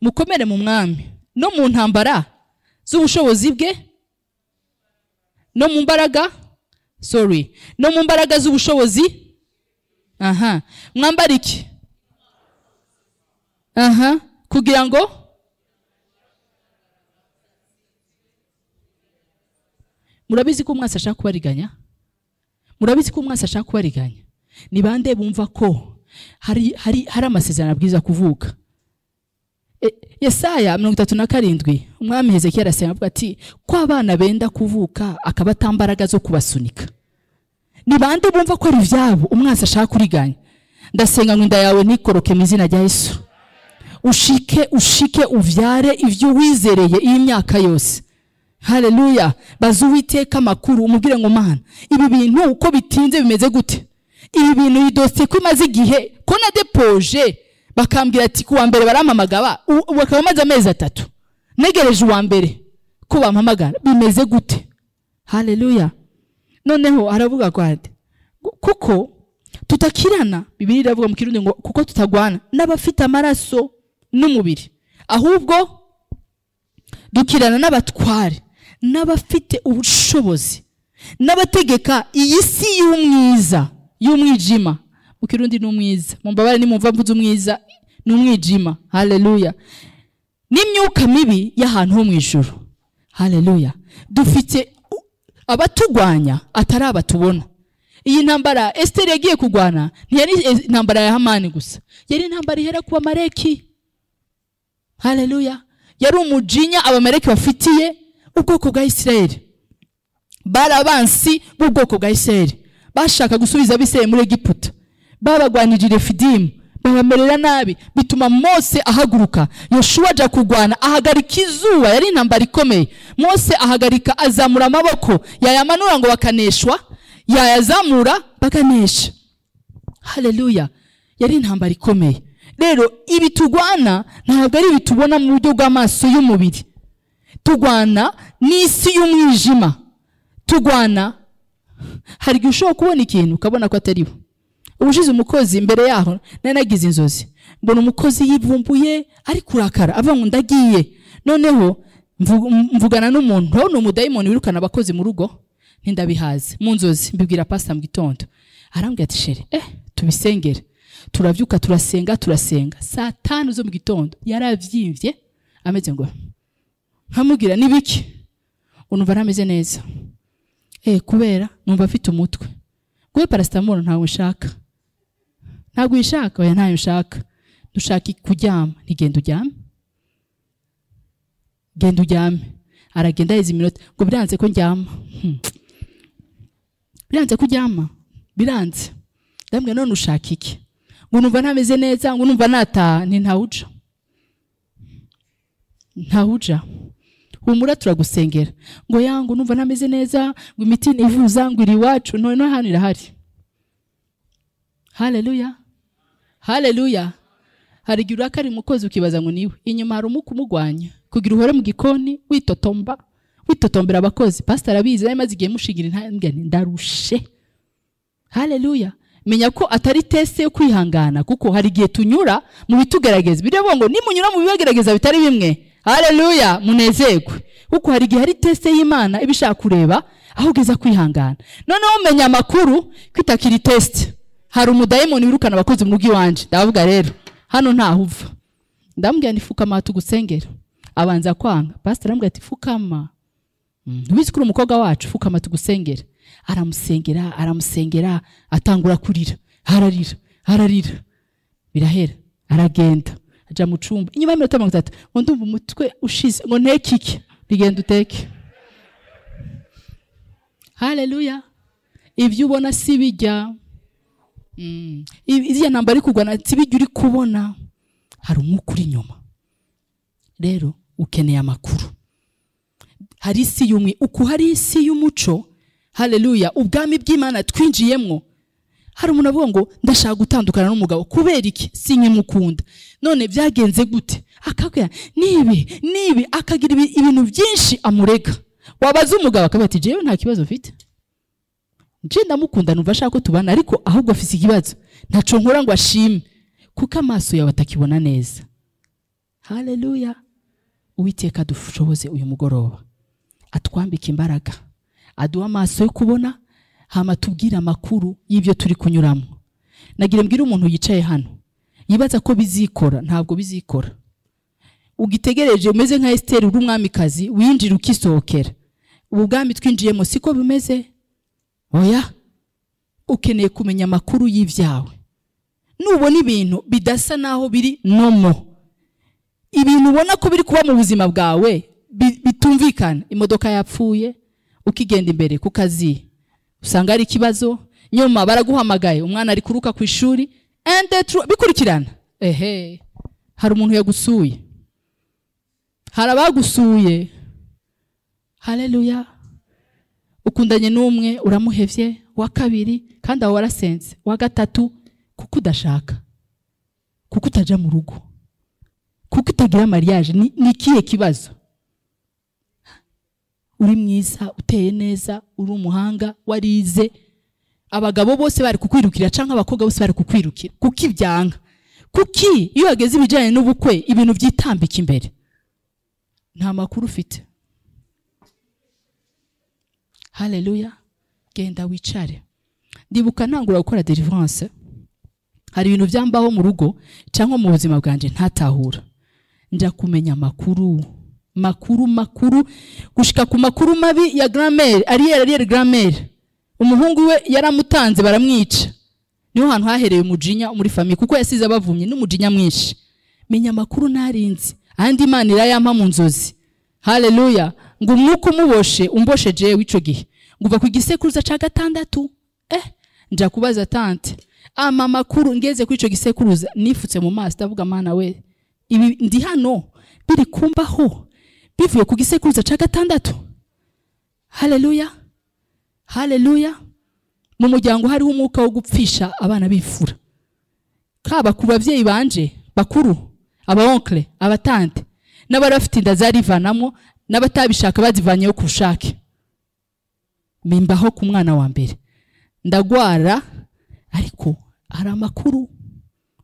mukomere mu mwami no mu ntambara z'ubushobozi bwe no mu mbaraga sorry no mu mbaraga z'ubushobozi aha mwambara iki aha kugira ngo murabizi ko umwasi ashaka kubariganya murabizi ko umwasi ashaka kubariganya ni bande bumva ko hari, hari, hari amasezerano abwiza kuvuka E- yesaya mirongo itatu na karindwi umwami hezekiya arasenga avuga ati ko abana benda kuvuka akaba atambaraga zo kubasunika ni bande bumva ko ari ibyabo umwanzi ashaka kuriganya ndasenga ngo inda yawe nikoroke mu izina rya yesu ushike ushike ubyare ibyo wizereye iyi myaka yose hareruya baza uwiteka amakuru umubwire ngo mana ibi bintu uko bitinze bimeze gute ibi bintu iyi dosiye ko imaze igihe ko na depoje bakambwira ati ku wa mbere barampamagara ubu bakaba bamaze amezi atatu negereje uwa mbere ko bampamagara bimeze gute hareruya noneho aravuga ngo ati kuko tutakirana bibiri iravuga mu kirundi ngo kuko tutagwana n'abafite amaraso n'umubiri ahubwo dukirana n'abatware n'abafite ubushobozi n'abategeka iyi si y'umwiza y'umwijima mu kirundi ni umwiza mu mbabare ni mu mvuze umwiza ni umwijima hareruya n'imyuka mibi y'ahantu ho mu ijoro hareruya dufite abatugwanya atari abatubona iyi ntambara esiteri yagiye kurwana ntiyari intambara ya hamani gusa yari intambara ihera ku bamareki hareruya yari umujinya abamareki bafitiye ubwoko bwa isirayeli bari abansi b'ubwoko bwa isirayeli bashaka gusubiza abisirayeli muri egiputa babagwanirira fidimu babamerera nabi bituma mose ahaguruka yoshuwa ajya kurwana ahagarika izuba yari intambara ikomeye mose ahagarika azamura amaboko yayamanura ngo bakaneshwa yayazamura bakanesha hareruya yari intambara ikomeye rero ibi turwana ntabwo ari ibi tubona mu buryo bw'amaso y'umubiri turwana n'isi y'umwijima turwana hari igihe ushobora kubona ikintu ukabona ko atari bo ubushize umukozi imbere yaho nari nagize inzozi mbona umukozi yivumbuye ari kurakara avuga ngo ndagiye noneho mvugana n'umuntu nawe ni umudayimoni wirukana abakozi mu rugo n'indabihaze mu nzozi mbibwira pasita mu gitondo arambwira ati sheri eh tubisengere turabyuka turasenga turasenga saa tanu zo mu gitondo yarabyimbye ameze ngo nkamubwira n'ibiki ngo numva arameze neza eh kubera numva afite umutwe guhe parasitamoro ntawe ushaka ntabwo uyishaka oya ntayo ushaka dushaka kuryama ntigenda uryame genda uryame aragenda aheza iminota ngo biranze ko ndyama biranze ko uryama biranze ndambwira none ushaka iki ngo numva ntameze neza ngo numva nataha ni ntawuja ntawuja humura turagusengera ngo ya ngo numva ntameze neza ngo imiti nivuza ngo iri iwacu none no hano irahari hareruya hareruya hari igihe urakari umukozi ukibaza ngo niwe inyuma hari umuku umugwanya kugira uhore mu gikoni witotomba witotombera abakozi pasitara arabizi nawe maze igihe mushingira intambwe ndarushe hareruya menya ko atari tese yo kwihangana kuko hari igihe tunyura mu bitugerageza bireba ngo nimunyura mu bibagerageza bitari bimwe hareruya munezerwe kuko hari igihe hari tese y'imana iba ishaka kureba aho ugeza kwihangana noneho menya amakuru kwitakira itesite hari umudayimoni wirukana abakozi mu rugo iwanje ndavuga rero hano ntaho uva ndambwira ni fukama tugusengera abanza kwanga pasitara arambwira ati fukama ubizi ko uri umukobwa wacu fukama tugusengera aramusengera aramusengera atangura kurira ararira ararira birahera aragenda ajya mu cumba inyuma y'iminota mirongo itatu ngo ndumva umutwe ushize ngo nteke iki bigenda uteke hareruya ibyo ubona si bijya iriya namba ari kurwana si bijya uri kubona hari umwuka uri inyuma rero ukeneye amakuru hari isi y'umwe uku hari isi y'umuco hareruya ubwami bw'imana twinjiyemo hari umuntu avuga ngo ndashaka gutandukana n'umugabo kubera iki si nkimukunda none byagenze gute akabwira nibi nibi akagira ibintu byinshi amurega wabaza umugabo akavuga ati jewe nta kibazo mfite nje ndamukunda numva ashaka ko tubana ariko ahubwo afite ikibazo ntaco nkora ngo ashime kuko amaso yawe atakibona neza hareruya uwiteka dushoboze uyu mugoroba atwambika imbaraga aduha amaso yo kubona hama tubwire amakuru y'ibyo turi kunyuramo nagira mbwire umuntu yicaye hano yibaza ko bizikora ntabwo bizikora ugitegereje umeze nka esiteri uri umwamikazi winjira ukisohokera ubu bwami twinjiyemo siko bimeze oya ukeneye kumenya amakuru y'ibyawe nubona ibintu bidasa n'aho biri nomo ibintu ubona ko biri kuba mu buzima bwawe bitumvikana imodoka yapfuye ukigenda imbere ku kazi usanga hari ikibazo nyuma baraguhamagaye umwana ari kuruka ku ishuri and the truth bikurikirana ehe hari umuntu yagusuye hari abagusuye haleluya ukundanye n'umwe uramuhevye wa kabiri kandi aho warasenze wa gatatu kuko udashaka kuko utaja mu rugo kuko utagira mariage ni ni ikihe kibazo uri mwiza uteye neza uri umuhanga warize abagabo bose bari kukwirukira cyangwa abakobwa bose bari kukwirukira kuko ibyanga kuki iyo wageze ibijyanye n'ubukwe ibintu byitambika imbere nta makuru ufite haleluya genda wicare ndibuka ntangura gukora deliverance hari ibintu byambaho mu rugo cyangwa mu buzima bwanjye ntatahura njya kumenya amakuru makuru makuru gushika ku makuru mabi ya gramere ariyeri ariyeri gramere umuhungu we yaramutanze baramwica niho hantu hahereye umujinya muri famiye kuko yasize abavumye n'umujinya mwinshi menya amakuru narinzi andi imana irayampa mu nzozi haleluya ngo umwuka umuboshe umboshe jewe w'ico gihe nguva ku gisekuruza ca gatandatu eh nja kubaza tante ama makuru ngeze kuri ico gisekuruza nifutse mu maso ndavuga mana we ibi ndi hano biri kumbaho bivuye ku gisekuruza cya gatandatu haleluya haleluya mu muryango hariho umwuka wo gupfisha abana bifura kaba ku babyeyi banje bakuru abaonkle abatante n'abari bafite inda zarivanamo n'abatabishaka bazivanyeho ku bushake bimbaho ku mwana wa mbere ndagwara ariko hari amakuru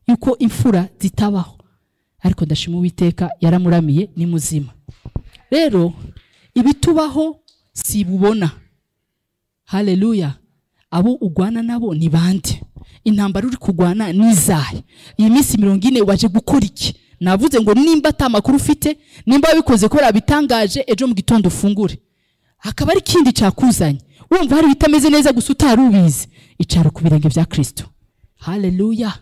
y'uko imfura zitabaho ariko ndashima uwiteka yaramuramiye ni muzima rero ibitubaho sibubona haleluya abo ugwana nabo ni bande intambara uri kugwana ni izahe iyi minsi mirongo ine waje gukora iki navuze ngo nimba ata makuru ufite nimba wabikoze ko bitangaje ejo mu gitondo ufungure hakaba ari ikindi cyakuzanye wumva hari ibitameze neza gusa utari ubizi icara ku birenge bya kirisito haleluya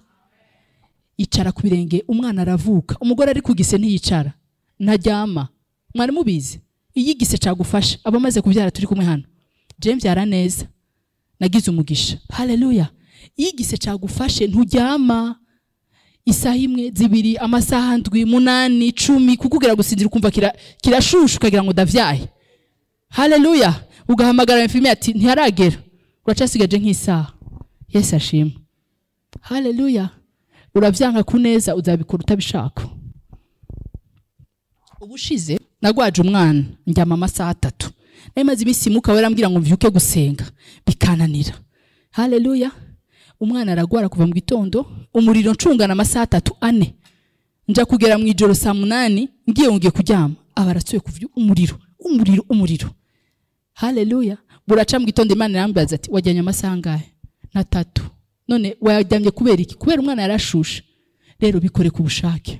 icara ku birenge umwana aravuka umugore ari kugise ntiyicara ntaryama mwari mubizi iyo igise cagufasha abamaze kubyara turi kumwe hano je mbyara neza nagize umugisha haleluya iyo igise cagufashe nturyama isaha imwe zibiri amasaha ndwi munani icumi kukubwira gusinzira ukumva kira- kirashusha ukagira ngo ndavyahe haleluya ugahamagara mfimi ati ntiharagera uracasigaje nk'isaha yesu ashima haleluya urabyanga ku neza uzabikora utabishaka ubushize nagwaje umwana ndyama amasaha atatu nari maze iminsi muka we arambwira ngo mbyuke gusenga bikananira haleluya umwana aragwara kuva mu gitondo umuriro ncungana amasaha atatu ane nja kugera mu ijoro saa munani ngiye ngiye kuryama aba arasuye kuvya umuriro umuriro umuriro haleluya buraca mu gitondo imana irambaza ati wajyanye amasaha angahe na tatu none wayaryamye kubera iki kubera umwana yarashushe rero bikore ku bushake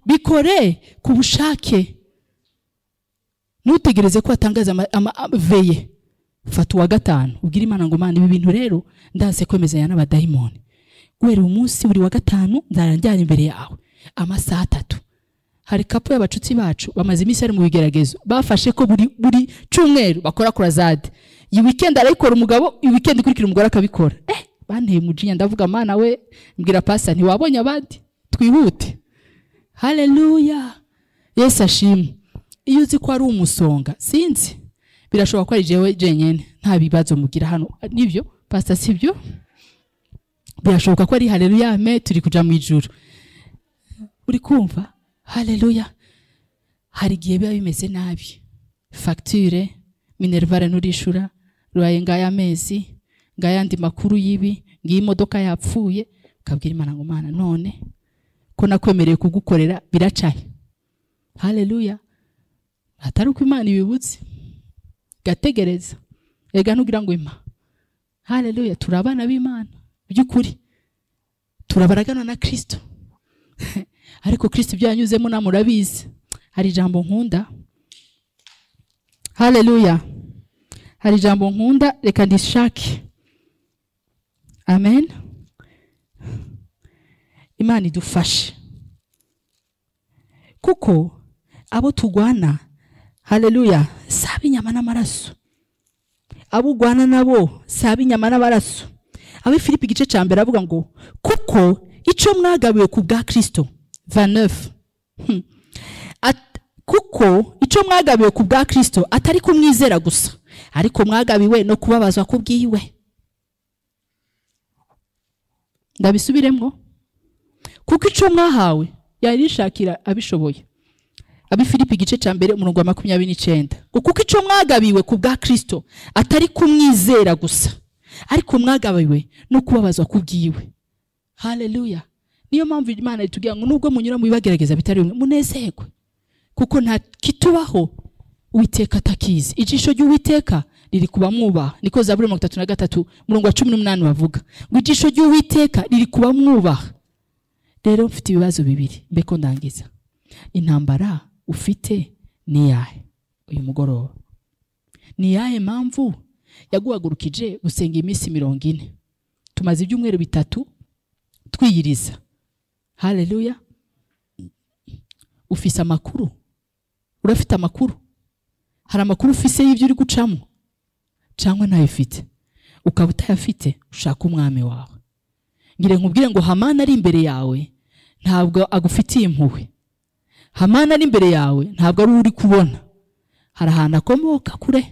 bikore ku bushake ntutegereze ko watangaza ama- ama- ama- veye fata uwa gatanu ubwire imana ngo mana ibi bintu rero ndanse kwemezanya n'abadayimoni guhera uyu munsi buri wa gatanu nzaranjyana imbere yawe amasaha atatu hari kapu y'abacuti bacu bamaze iminsi bari mu bigeragezo bafashe ko buri buri cyumweru bakora kurazade iyi wikendi arayikora umugabo iyi wikendi ikurikira umugore akabikora eh banteye umujinya ndavuga mana we mbwira pasa ntiwabonye abandi twihute haleluya yesu ashimwe iyo uzi ko ari umusonga sinzi birashoboka ko ari jewe jenyine nta bibazo mugira hano nibyo pasita sibyo birashoboka ko ari haleluya ame turi kuja mu ijuru uri kumva haleluya hari igihe biba bimeze nabi fagitire minerivare nturishura ruraye ngaya amezi ngayandi makuru y'ibi ngiyi imodoka yapfuye ukabwira imana ngo mana none ko nakwemereye kugukorera biracaye haleluya atari uko imana ibibutse gategereza ega ntugira ngo impa haleluya turi abana b'imana by'ukuri turabaragana na kirisito ariko kirisito ibyo yanyuzemo namwe urabizi hari ijambo nkunda haleluya hari ijambo nkunda reka ndishake amen imana idufashe kuko abo tugwana haleluya si ab'inyama n'amaraso abo ugwana nabo si ab'inyama n'amaraso abe filipi igice cya mbere aravuga ngo kuko icyo mwagabiwe ku bwa kirisito 29 At- kuko icyo mwagabiwe ku bwa kirisito atari kumwizera gusa ariko mwagabiwe no kubabazwa kubwiwe ndabisubiremo kuko icyo mwahawe yarishakira abishoboye abifilipi igice cya mbere umurongo wa makumyabiri n'icyenda ngo kuko icyo mwagabiwe ku bwa kirisito atari kumwizera gusa ariko mwagabiwe no kubabazwa kubwiwe haleluya niyo mpamvu imana itubwira ngo nubwo munyura mu bibagerageza bitari bimwe munezerwe kuko nta kitubaho uwiteka atakizi ijisho ry'uwiteka riri kuba mwubaha niko zaburi mirongo itatu na gatatu murongo wa cumi n'umunani bavuga ngo ijisho ry'uwiteka riri kuba mwubaha rero mfite ibibazo bibiri mbeko ndangiza intambara ufite ni iyahe uyu mugoroba ni iyahe mpamvu yaguhagurukije gusenga iminsi mirongo ine tumaze ibyumweru bitatu twiyiriza haleluya ufise amakuru urafite amakuru hari amakuru ufise y'ibyo uri gucamo cyangwa ntayo ufite ukaba utayafite ushaka umwami wawe ngire nkubwire ngo hamani ari imbere yawe ntabwo agufitiye impuhwe hamani ari imbere yawe ntabwo ari uri kubona hari ahantu akomoka kure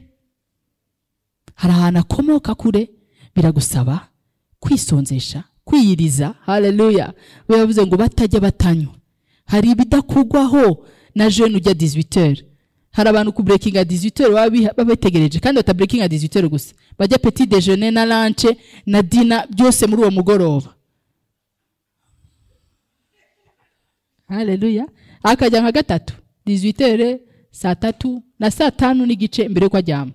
hari ahantu akomoka kure biragusaba kwisonzesha kwiyiriza haleluya we yavuze ngo batajya batanywa hari ibidakugwaho na jeune ujya 18 hari abantu ku breaking at 18 baba biha- baba bategereje kandi bata breaking at 18 gusa bajya petit déjeuner na lunch na dina byose muri uwo mugoroba haleluya akajya nka gatatu 18 saa tatu na saa tanu n'igice mbere yuko ajyama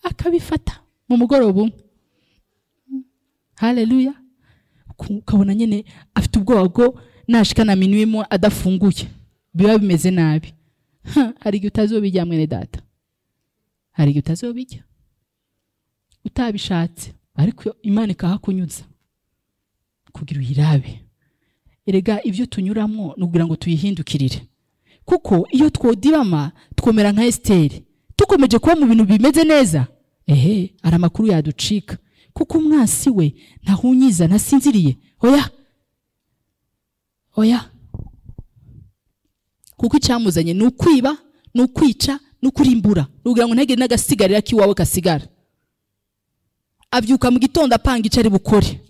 akabifata mu mugoroba umwe haleluya ku- ukabona nyine afite ubwoba bwo nashika na minuwemo adafunguye biba bimeze nabi Ha, hari igihe utazobijya mwene data hari igihe utazobijya utabishatse ariko imana ikahakunyuza kugira uyirabe erega ibyo tunyuramo ni ukugira ngo tuyihindukirire kuko iyo twodibama twomera nka esiteri dukomeje kuba mu bintu bimeze neza ehe hari amakuru yaducika kuko umwansi we ntahunyiza ntasinziriye oya oya kuko icyamuzanye ni ukwiba ni ukwica ni ukurimbura ni ukugira ngo ntagire n'agasigarira k'iwawe kasigara abyuka mu gitondo apanga icyo ari bukore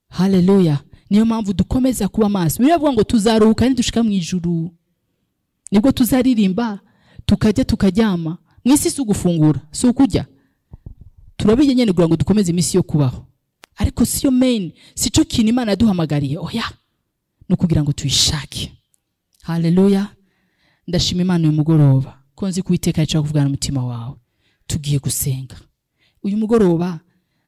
haleluya niyo mpamvu dukomeza kuba maso biriya bivuga ngo tuzaruhuka nidushika mu ijuru nibwo tuzaririmba tukajya tukaryama mu isi si ugufungura si ukujya turabijya nyine kugira ngo dukomeze iminsi yo kubaho ariko siyo main si cyo kintu imana yaduhamagariye oya ni ukugira ngo tuyishake haleluya ndashima imana uyu mugoroba ko nzi kuwiteka yicara kuvugana n'umutima wawe tugiye gusenga uyu mugoroba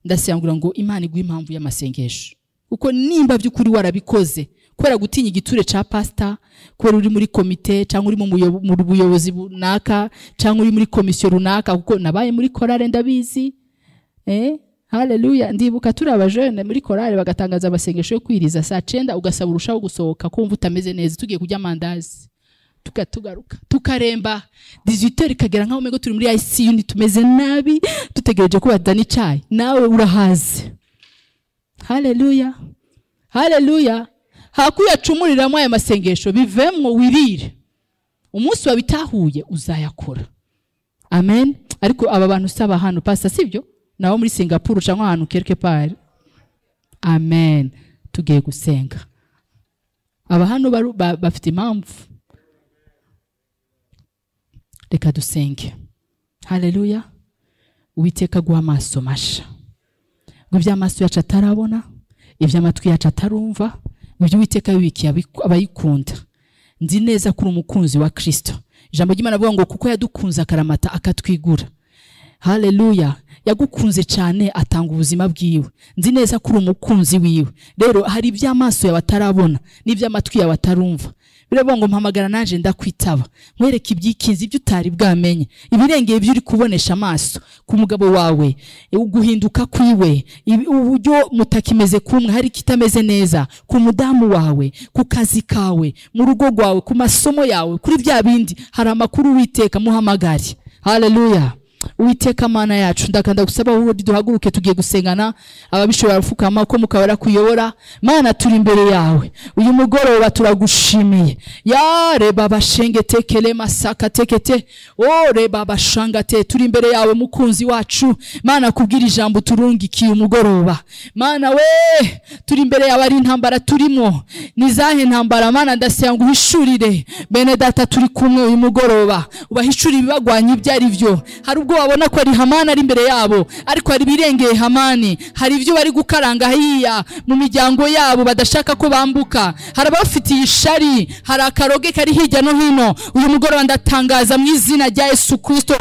ndasengura ngo imana iguhe impamvu y'amasengesho kuko nimba by'ukuri warabikoze kubera gutinya igiture cya pasita kubera uri muri komite cyangwa uri mu muyo- mu buyobozi runaka cyangwa uri muri komisiyo runaka kuko nabaye muri korale ndabizi eh haleluya ndibuka turi abajene muri korale bagatangaza amasengesho yo kwiriza saa cyenda ugasaba urushaho gusohoka kumva utameze neza tugiye kurya amandazi tugatugaruka tukaremba digital ikagera nkaho umego turi muri ICU ntitumeze nabi dutegereje ko badana icyayi nawe urahaze haleluya haleluya hakuyacumuriramo aya masengesho bivemwo wirire umunsi wabitahuye uzayakora amen ariko aba bantu usaba hano pasta sibyo nabo muri singapuru cyangwa ahantu quelque part amen tugiye gusenga aba hano baru- ba- bafite impamvu reka dusenge haleluya uwiteka guha amaso masha ngo ibyo amaso yacu atarabona iby'amatwi yacu atarumva ngo ibyo uwiteka bibikiye abiku- abayikunda nzi neza ko uri umukunzi wa kirisito ijambo ry'imana avuga ngo kuko yadukunze akaramata akatwigura haleluya yagukunze cyane atanga ubuzima bwiwe nzi neza ko uri umukunzi wiwe rero hari iby'amaso yawe atarabona n'iby'amatwi yawe atarumva biravuga ngo mpamagara naje ndakwitaba nkwereke ibyikinzi ibyo utari bwamenye ibirengeye ibyo uri kubonesha amaso ku mugabo wawe uguhinduka kwiwe ibi- uburyo mutakimeze kumwe hari ikitameze neza ku mudamu wawe ku kazi kawe mu rugo rwawe ku masomo yawe kuri bya bindi hari amakuru witeka muhamagare haleluya uwiteka mana yacu ndakanda gusaba wowe duhaguruke tugiye gusengana ababishobora gupfukama ko mukabara kuyobora mana turi imbere yawe uyu mugoroba turagushimiye ya reba bashenge tekele masaka tekete o reba bashanga te turi imbere yawe mukunzi wacu mana kubwira ijambo turungikiye umugoroba mana we turi imbere yawe ari intambara turimo ni izahe ntambara mana ndasaba ngo uhishurire bene data turi kumwe uyu mugoroba ubahishurire ibibagwanya ibyo ari byo hari ubwo babona ko ari hamani ari imbere yabo ariko hari ibirengeye hamani hari ibyo bari gukaranga hariya mu miryango yabo badashaka ko bambuka hari abafitiye ishari hari akaroge kari hirya no hino uyu mugoroba ndatangaza mu izina rya yesu kirisito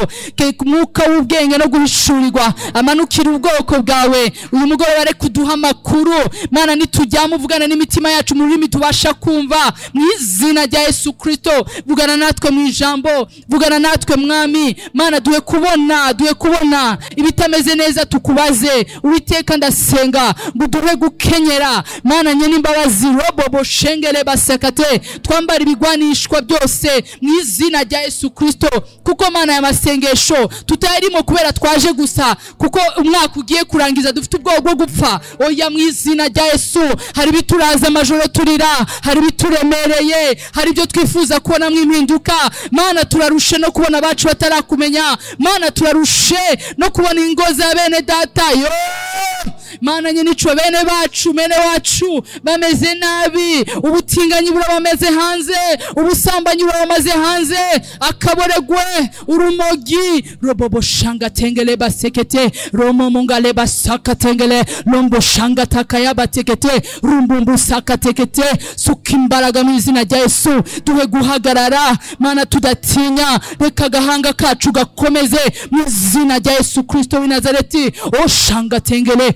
mwuka w'ubwenge no guhishurirwa amanukira ubwoko bwawe uyu mugoroba reka uduha amakuru mana nitujyamo uvugana n'imitima yacu mu rurimi tubasha kumva mu izina rya yesu kirisito vugana natwe mu ijambo vugana natwe mwami mana duhe kubona duhe kubona ibitameze neza tukubaze uwiteka ndasenga ngo duhe gukenyera mana nyene imbabazi robobo shengere basekate twambara ibigwanishwa byose mu izina rya yesu kristo kuko mana ya masengesho tutayarimo kubera twaje gusa kuko umwaka ugiye kurangiza dufite ubwoba bwo gupfa oya mu izina rya yesu hari ibituraza amajoro turira hari ibituremereye hari ibyo twifuza kubonamo impinduka mana turarushe no kubona abacu batarakumenya mana turarushe no kubona ingo za bene data yo mana nyine ico bene bacu bene wacu bameze nabi ubutinganyi burabamaze hanze ubusambanyi burabamaze hanze akaboregwe urumogi roboboshanga tengele basekete romomungale basaka tengele lomboshanga takayabatekete rumbumbusaka tekete suka imbaraga mu izina rya yesu duhe guhagarara mana tudatinya reka agahanga kacu gakomeze mu izina rya yesu kristo w'i nazareti oshanga tengele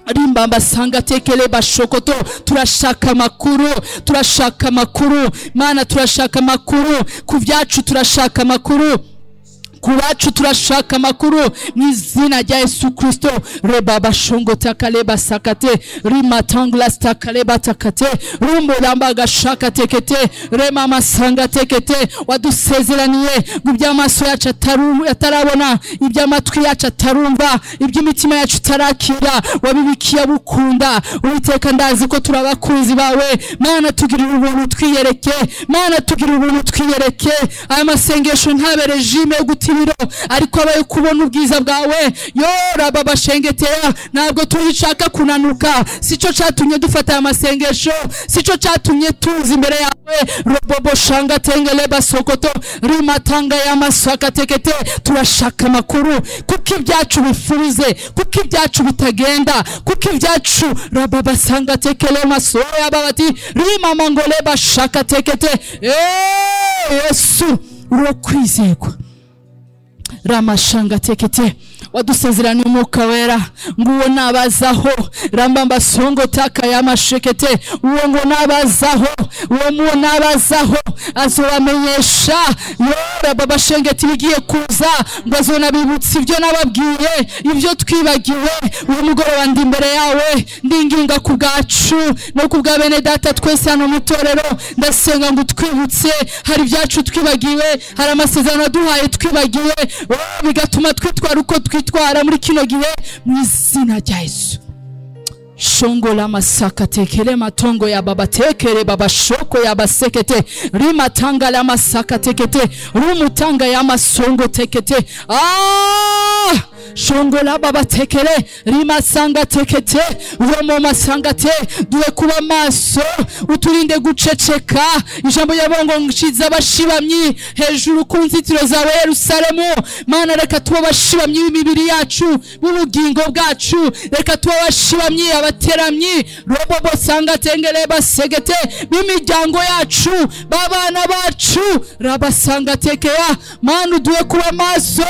rimbamba sanga tekele bashokoto turashaka amakuru turashaka amakuru mana turashaka amakuru ku byacu turashaka amakuru ku bacu turashaka amakuru mu izina rya yesu kirisito reba bashongo takale basakate rimatanglas takale batakate rumburamba gashaka tekete rema amasanga tekete wadusezeraniye ngo iby'amaso yacu ataru- atarabona iby'amatwi yacu atarumva iby'imitima yacu itarakira wabibikiye abukunda uwiteka ndazi ko turi abakunzi bawe mana tugirira ubuntu twiyereke mana tugirira ubuntu twiyereke aya masengesho ntabere regime yo gutiriro ariko abaye kubona ubwiza bwawe yoraba bashengetera ntabwo turishaka kunanuka sico catumye dufata aya masengesho sico catumye tuza imbere yawe robobo shanga tengele basokoto rimatanga y'amasaka tekete turashaka amakuru kuko ibyacu bifuze kuko ibyacu bitagenda kuko ibyacu raba basanga tekele masoya babati rimama ngole bashaka tekete Eh, yesu uro kwizerwa ramashanga tekete wadusezeraniye umwuka wera nguwo nabazaho rambamba songo taka yamashekete uwo ngo nabazaho uwo muwo nabazaho azobamenyesha yora baba shengeti ibigiye kuza ngo azonabibutsa ibyo nababwiye ibyo twibagiwe uyu mugoroba ndi imbere yawe ndinginga ku bwacu no ku bwa bene data twese hano mu itorero ndasenga ngo utwibutse hari ibyacu twibagiwe hari amasezerano waduhaye twibagiwe oh, bigatuma twitwara uko twitwara muri kino gihe mu izina rya yesu shongola masaka tekele matongo ya baba tekele baba shoko ya basekete rima tanga la masaka tekete rumu tanga ya masongo tekete ah shongola baba tekele rima sanga tekete romo masanga te duwe kuba maso uturinde guceceka ijambo yabongo nshiza abashibamyi hejuru ku nzitiro zawe Yerusalemu mana reka tuba abashibamyi b'imibiri yacu b'ubugingo bwacu reka tuba abashibamyi abateramyi robo bosanga tengere basegete b'imiryango yacu b'abana bacu rabasanga tekeya mana uduhe kuba maso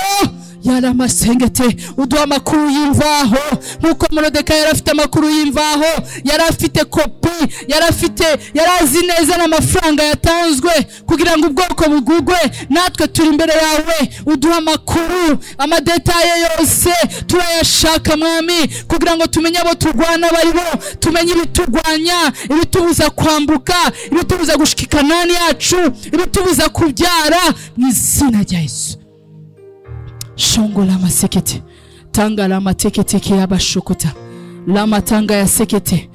yari amasengete uduha amakuru y'imvaho nk'uko morodeka yari afite amakuru y'imvaho yari afite kopi yari afite yari azi neza n'amafaranga yatanzwe kugira ngo ubwoko bugugwe natwe turi imbere yawe uduha amakuru amadetaye yose turayashaka mwami kugira ngo tumenye abo turwana abo ari bo tumenye ibiturwanya ibitubuza kwambuka ibitubuza gushika inani yacu ibitubuza kubyara mu izina rya yesu shongo la masekete tanga la mateketekeyabashokota lamatanga ya sekete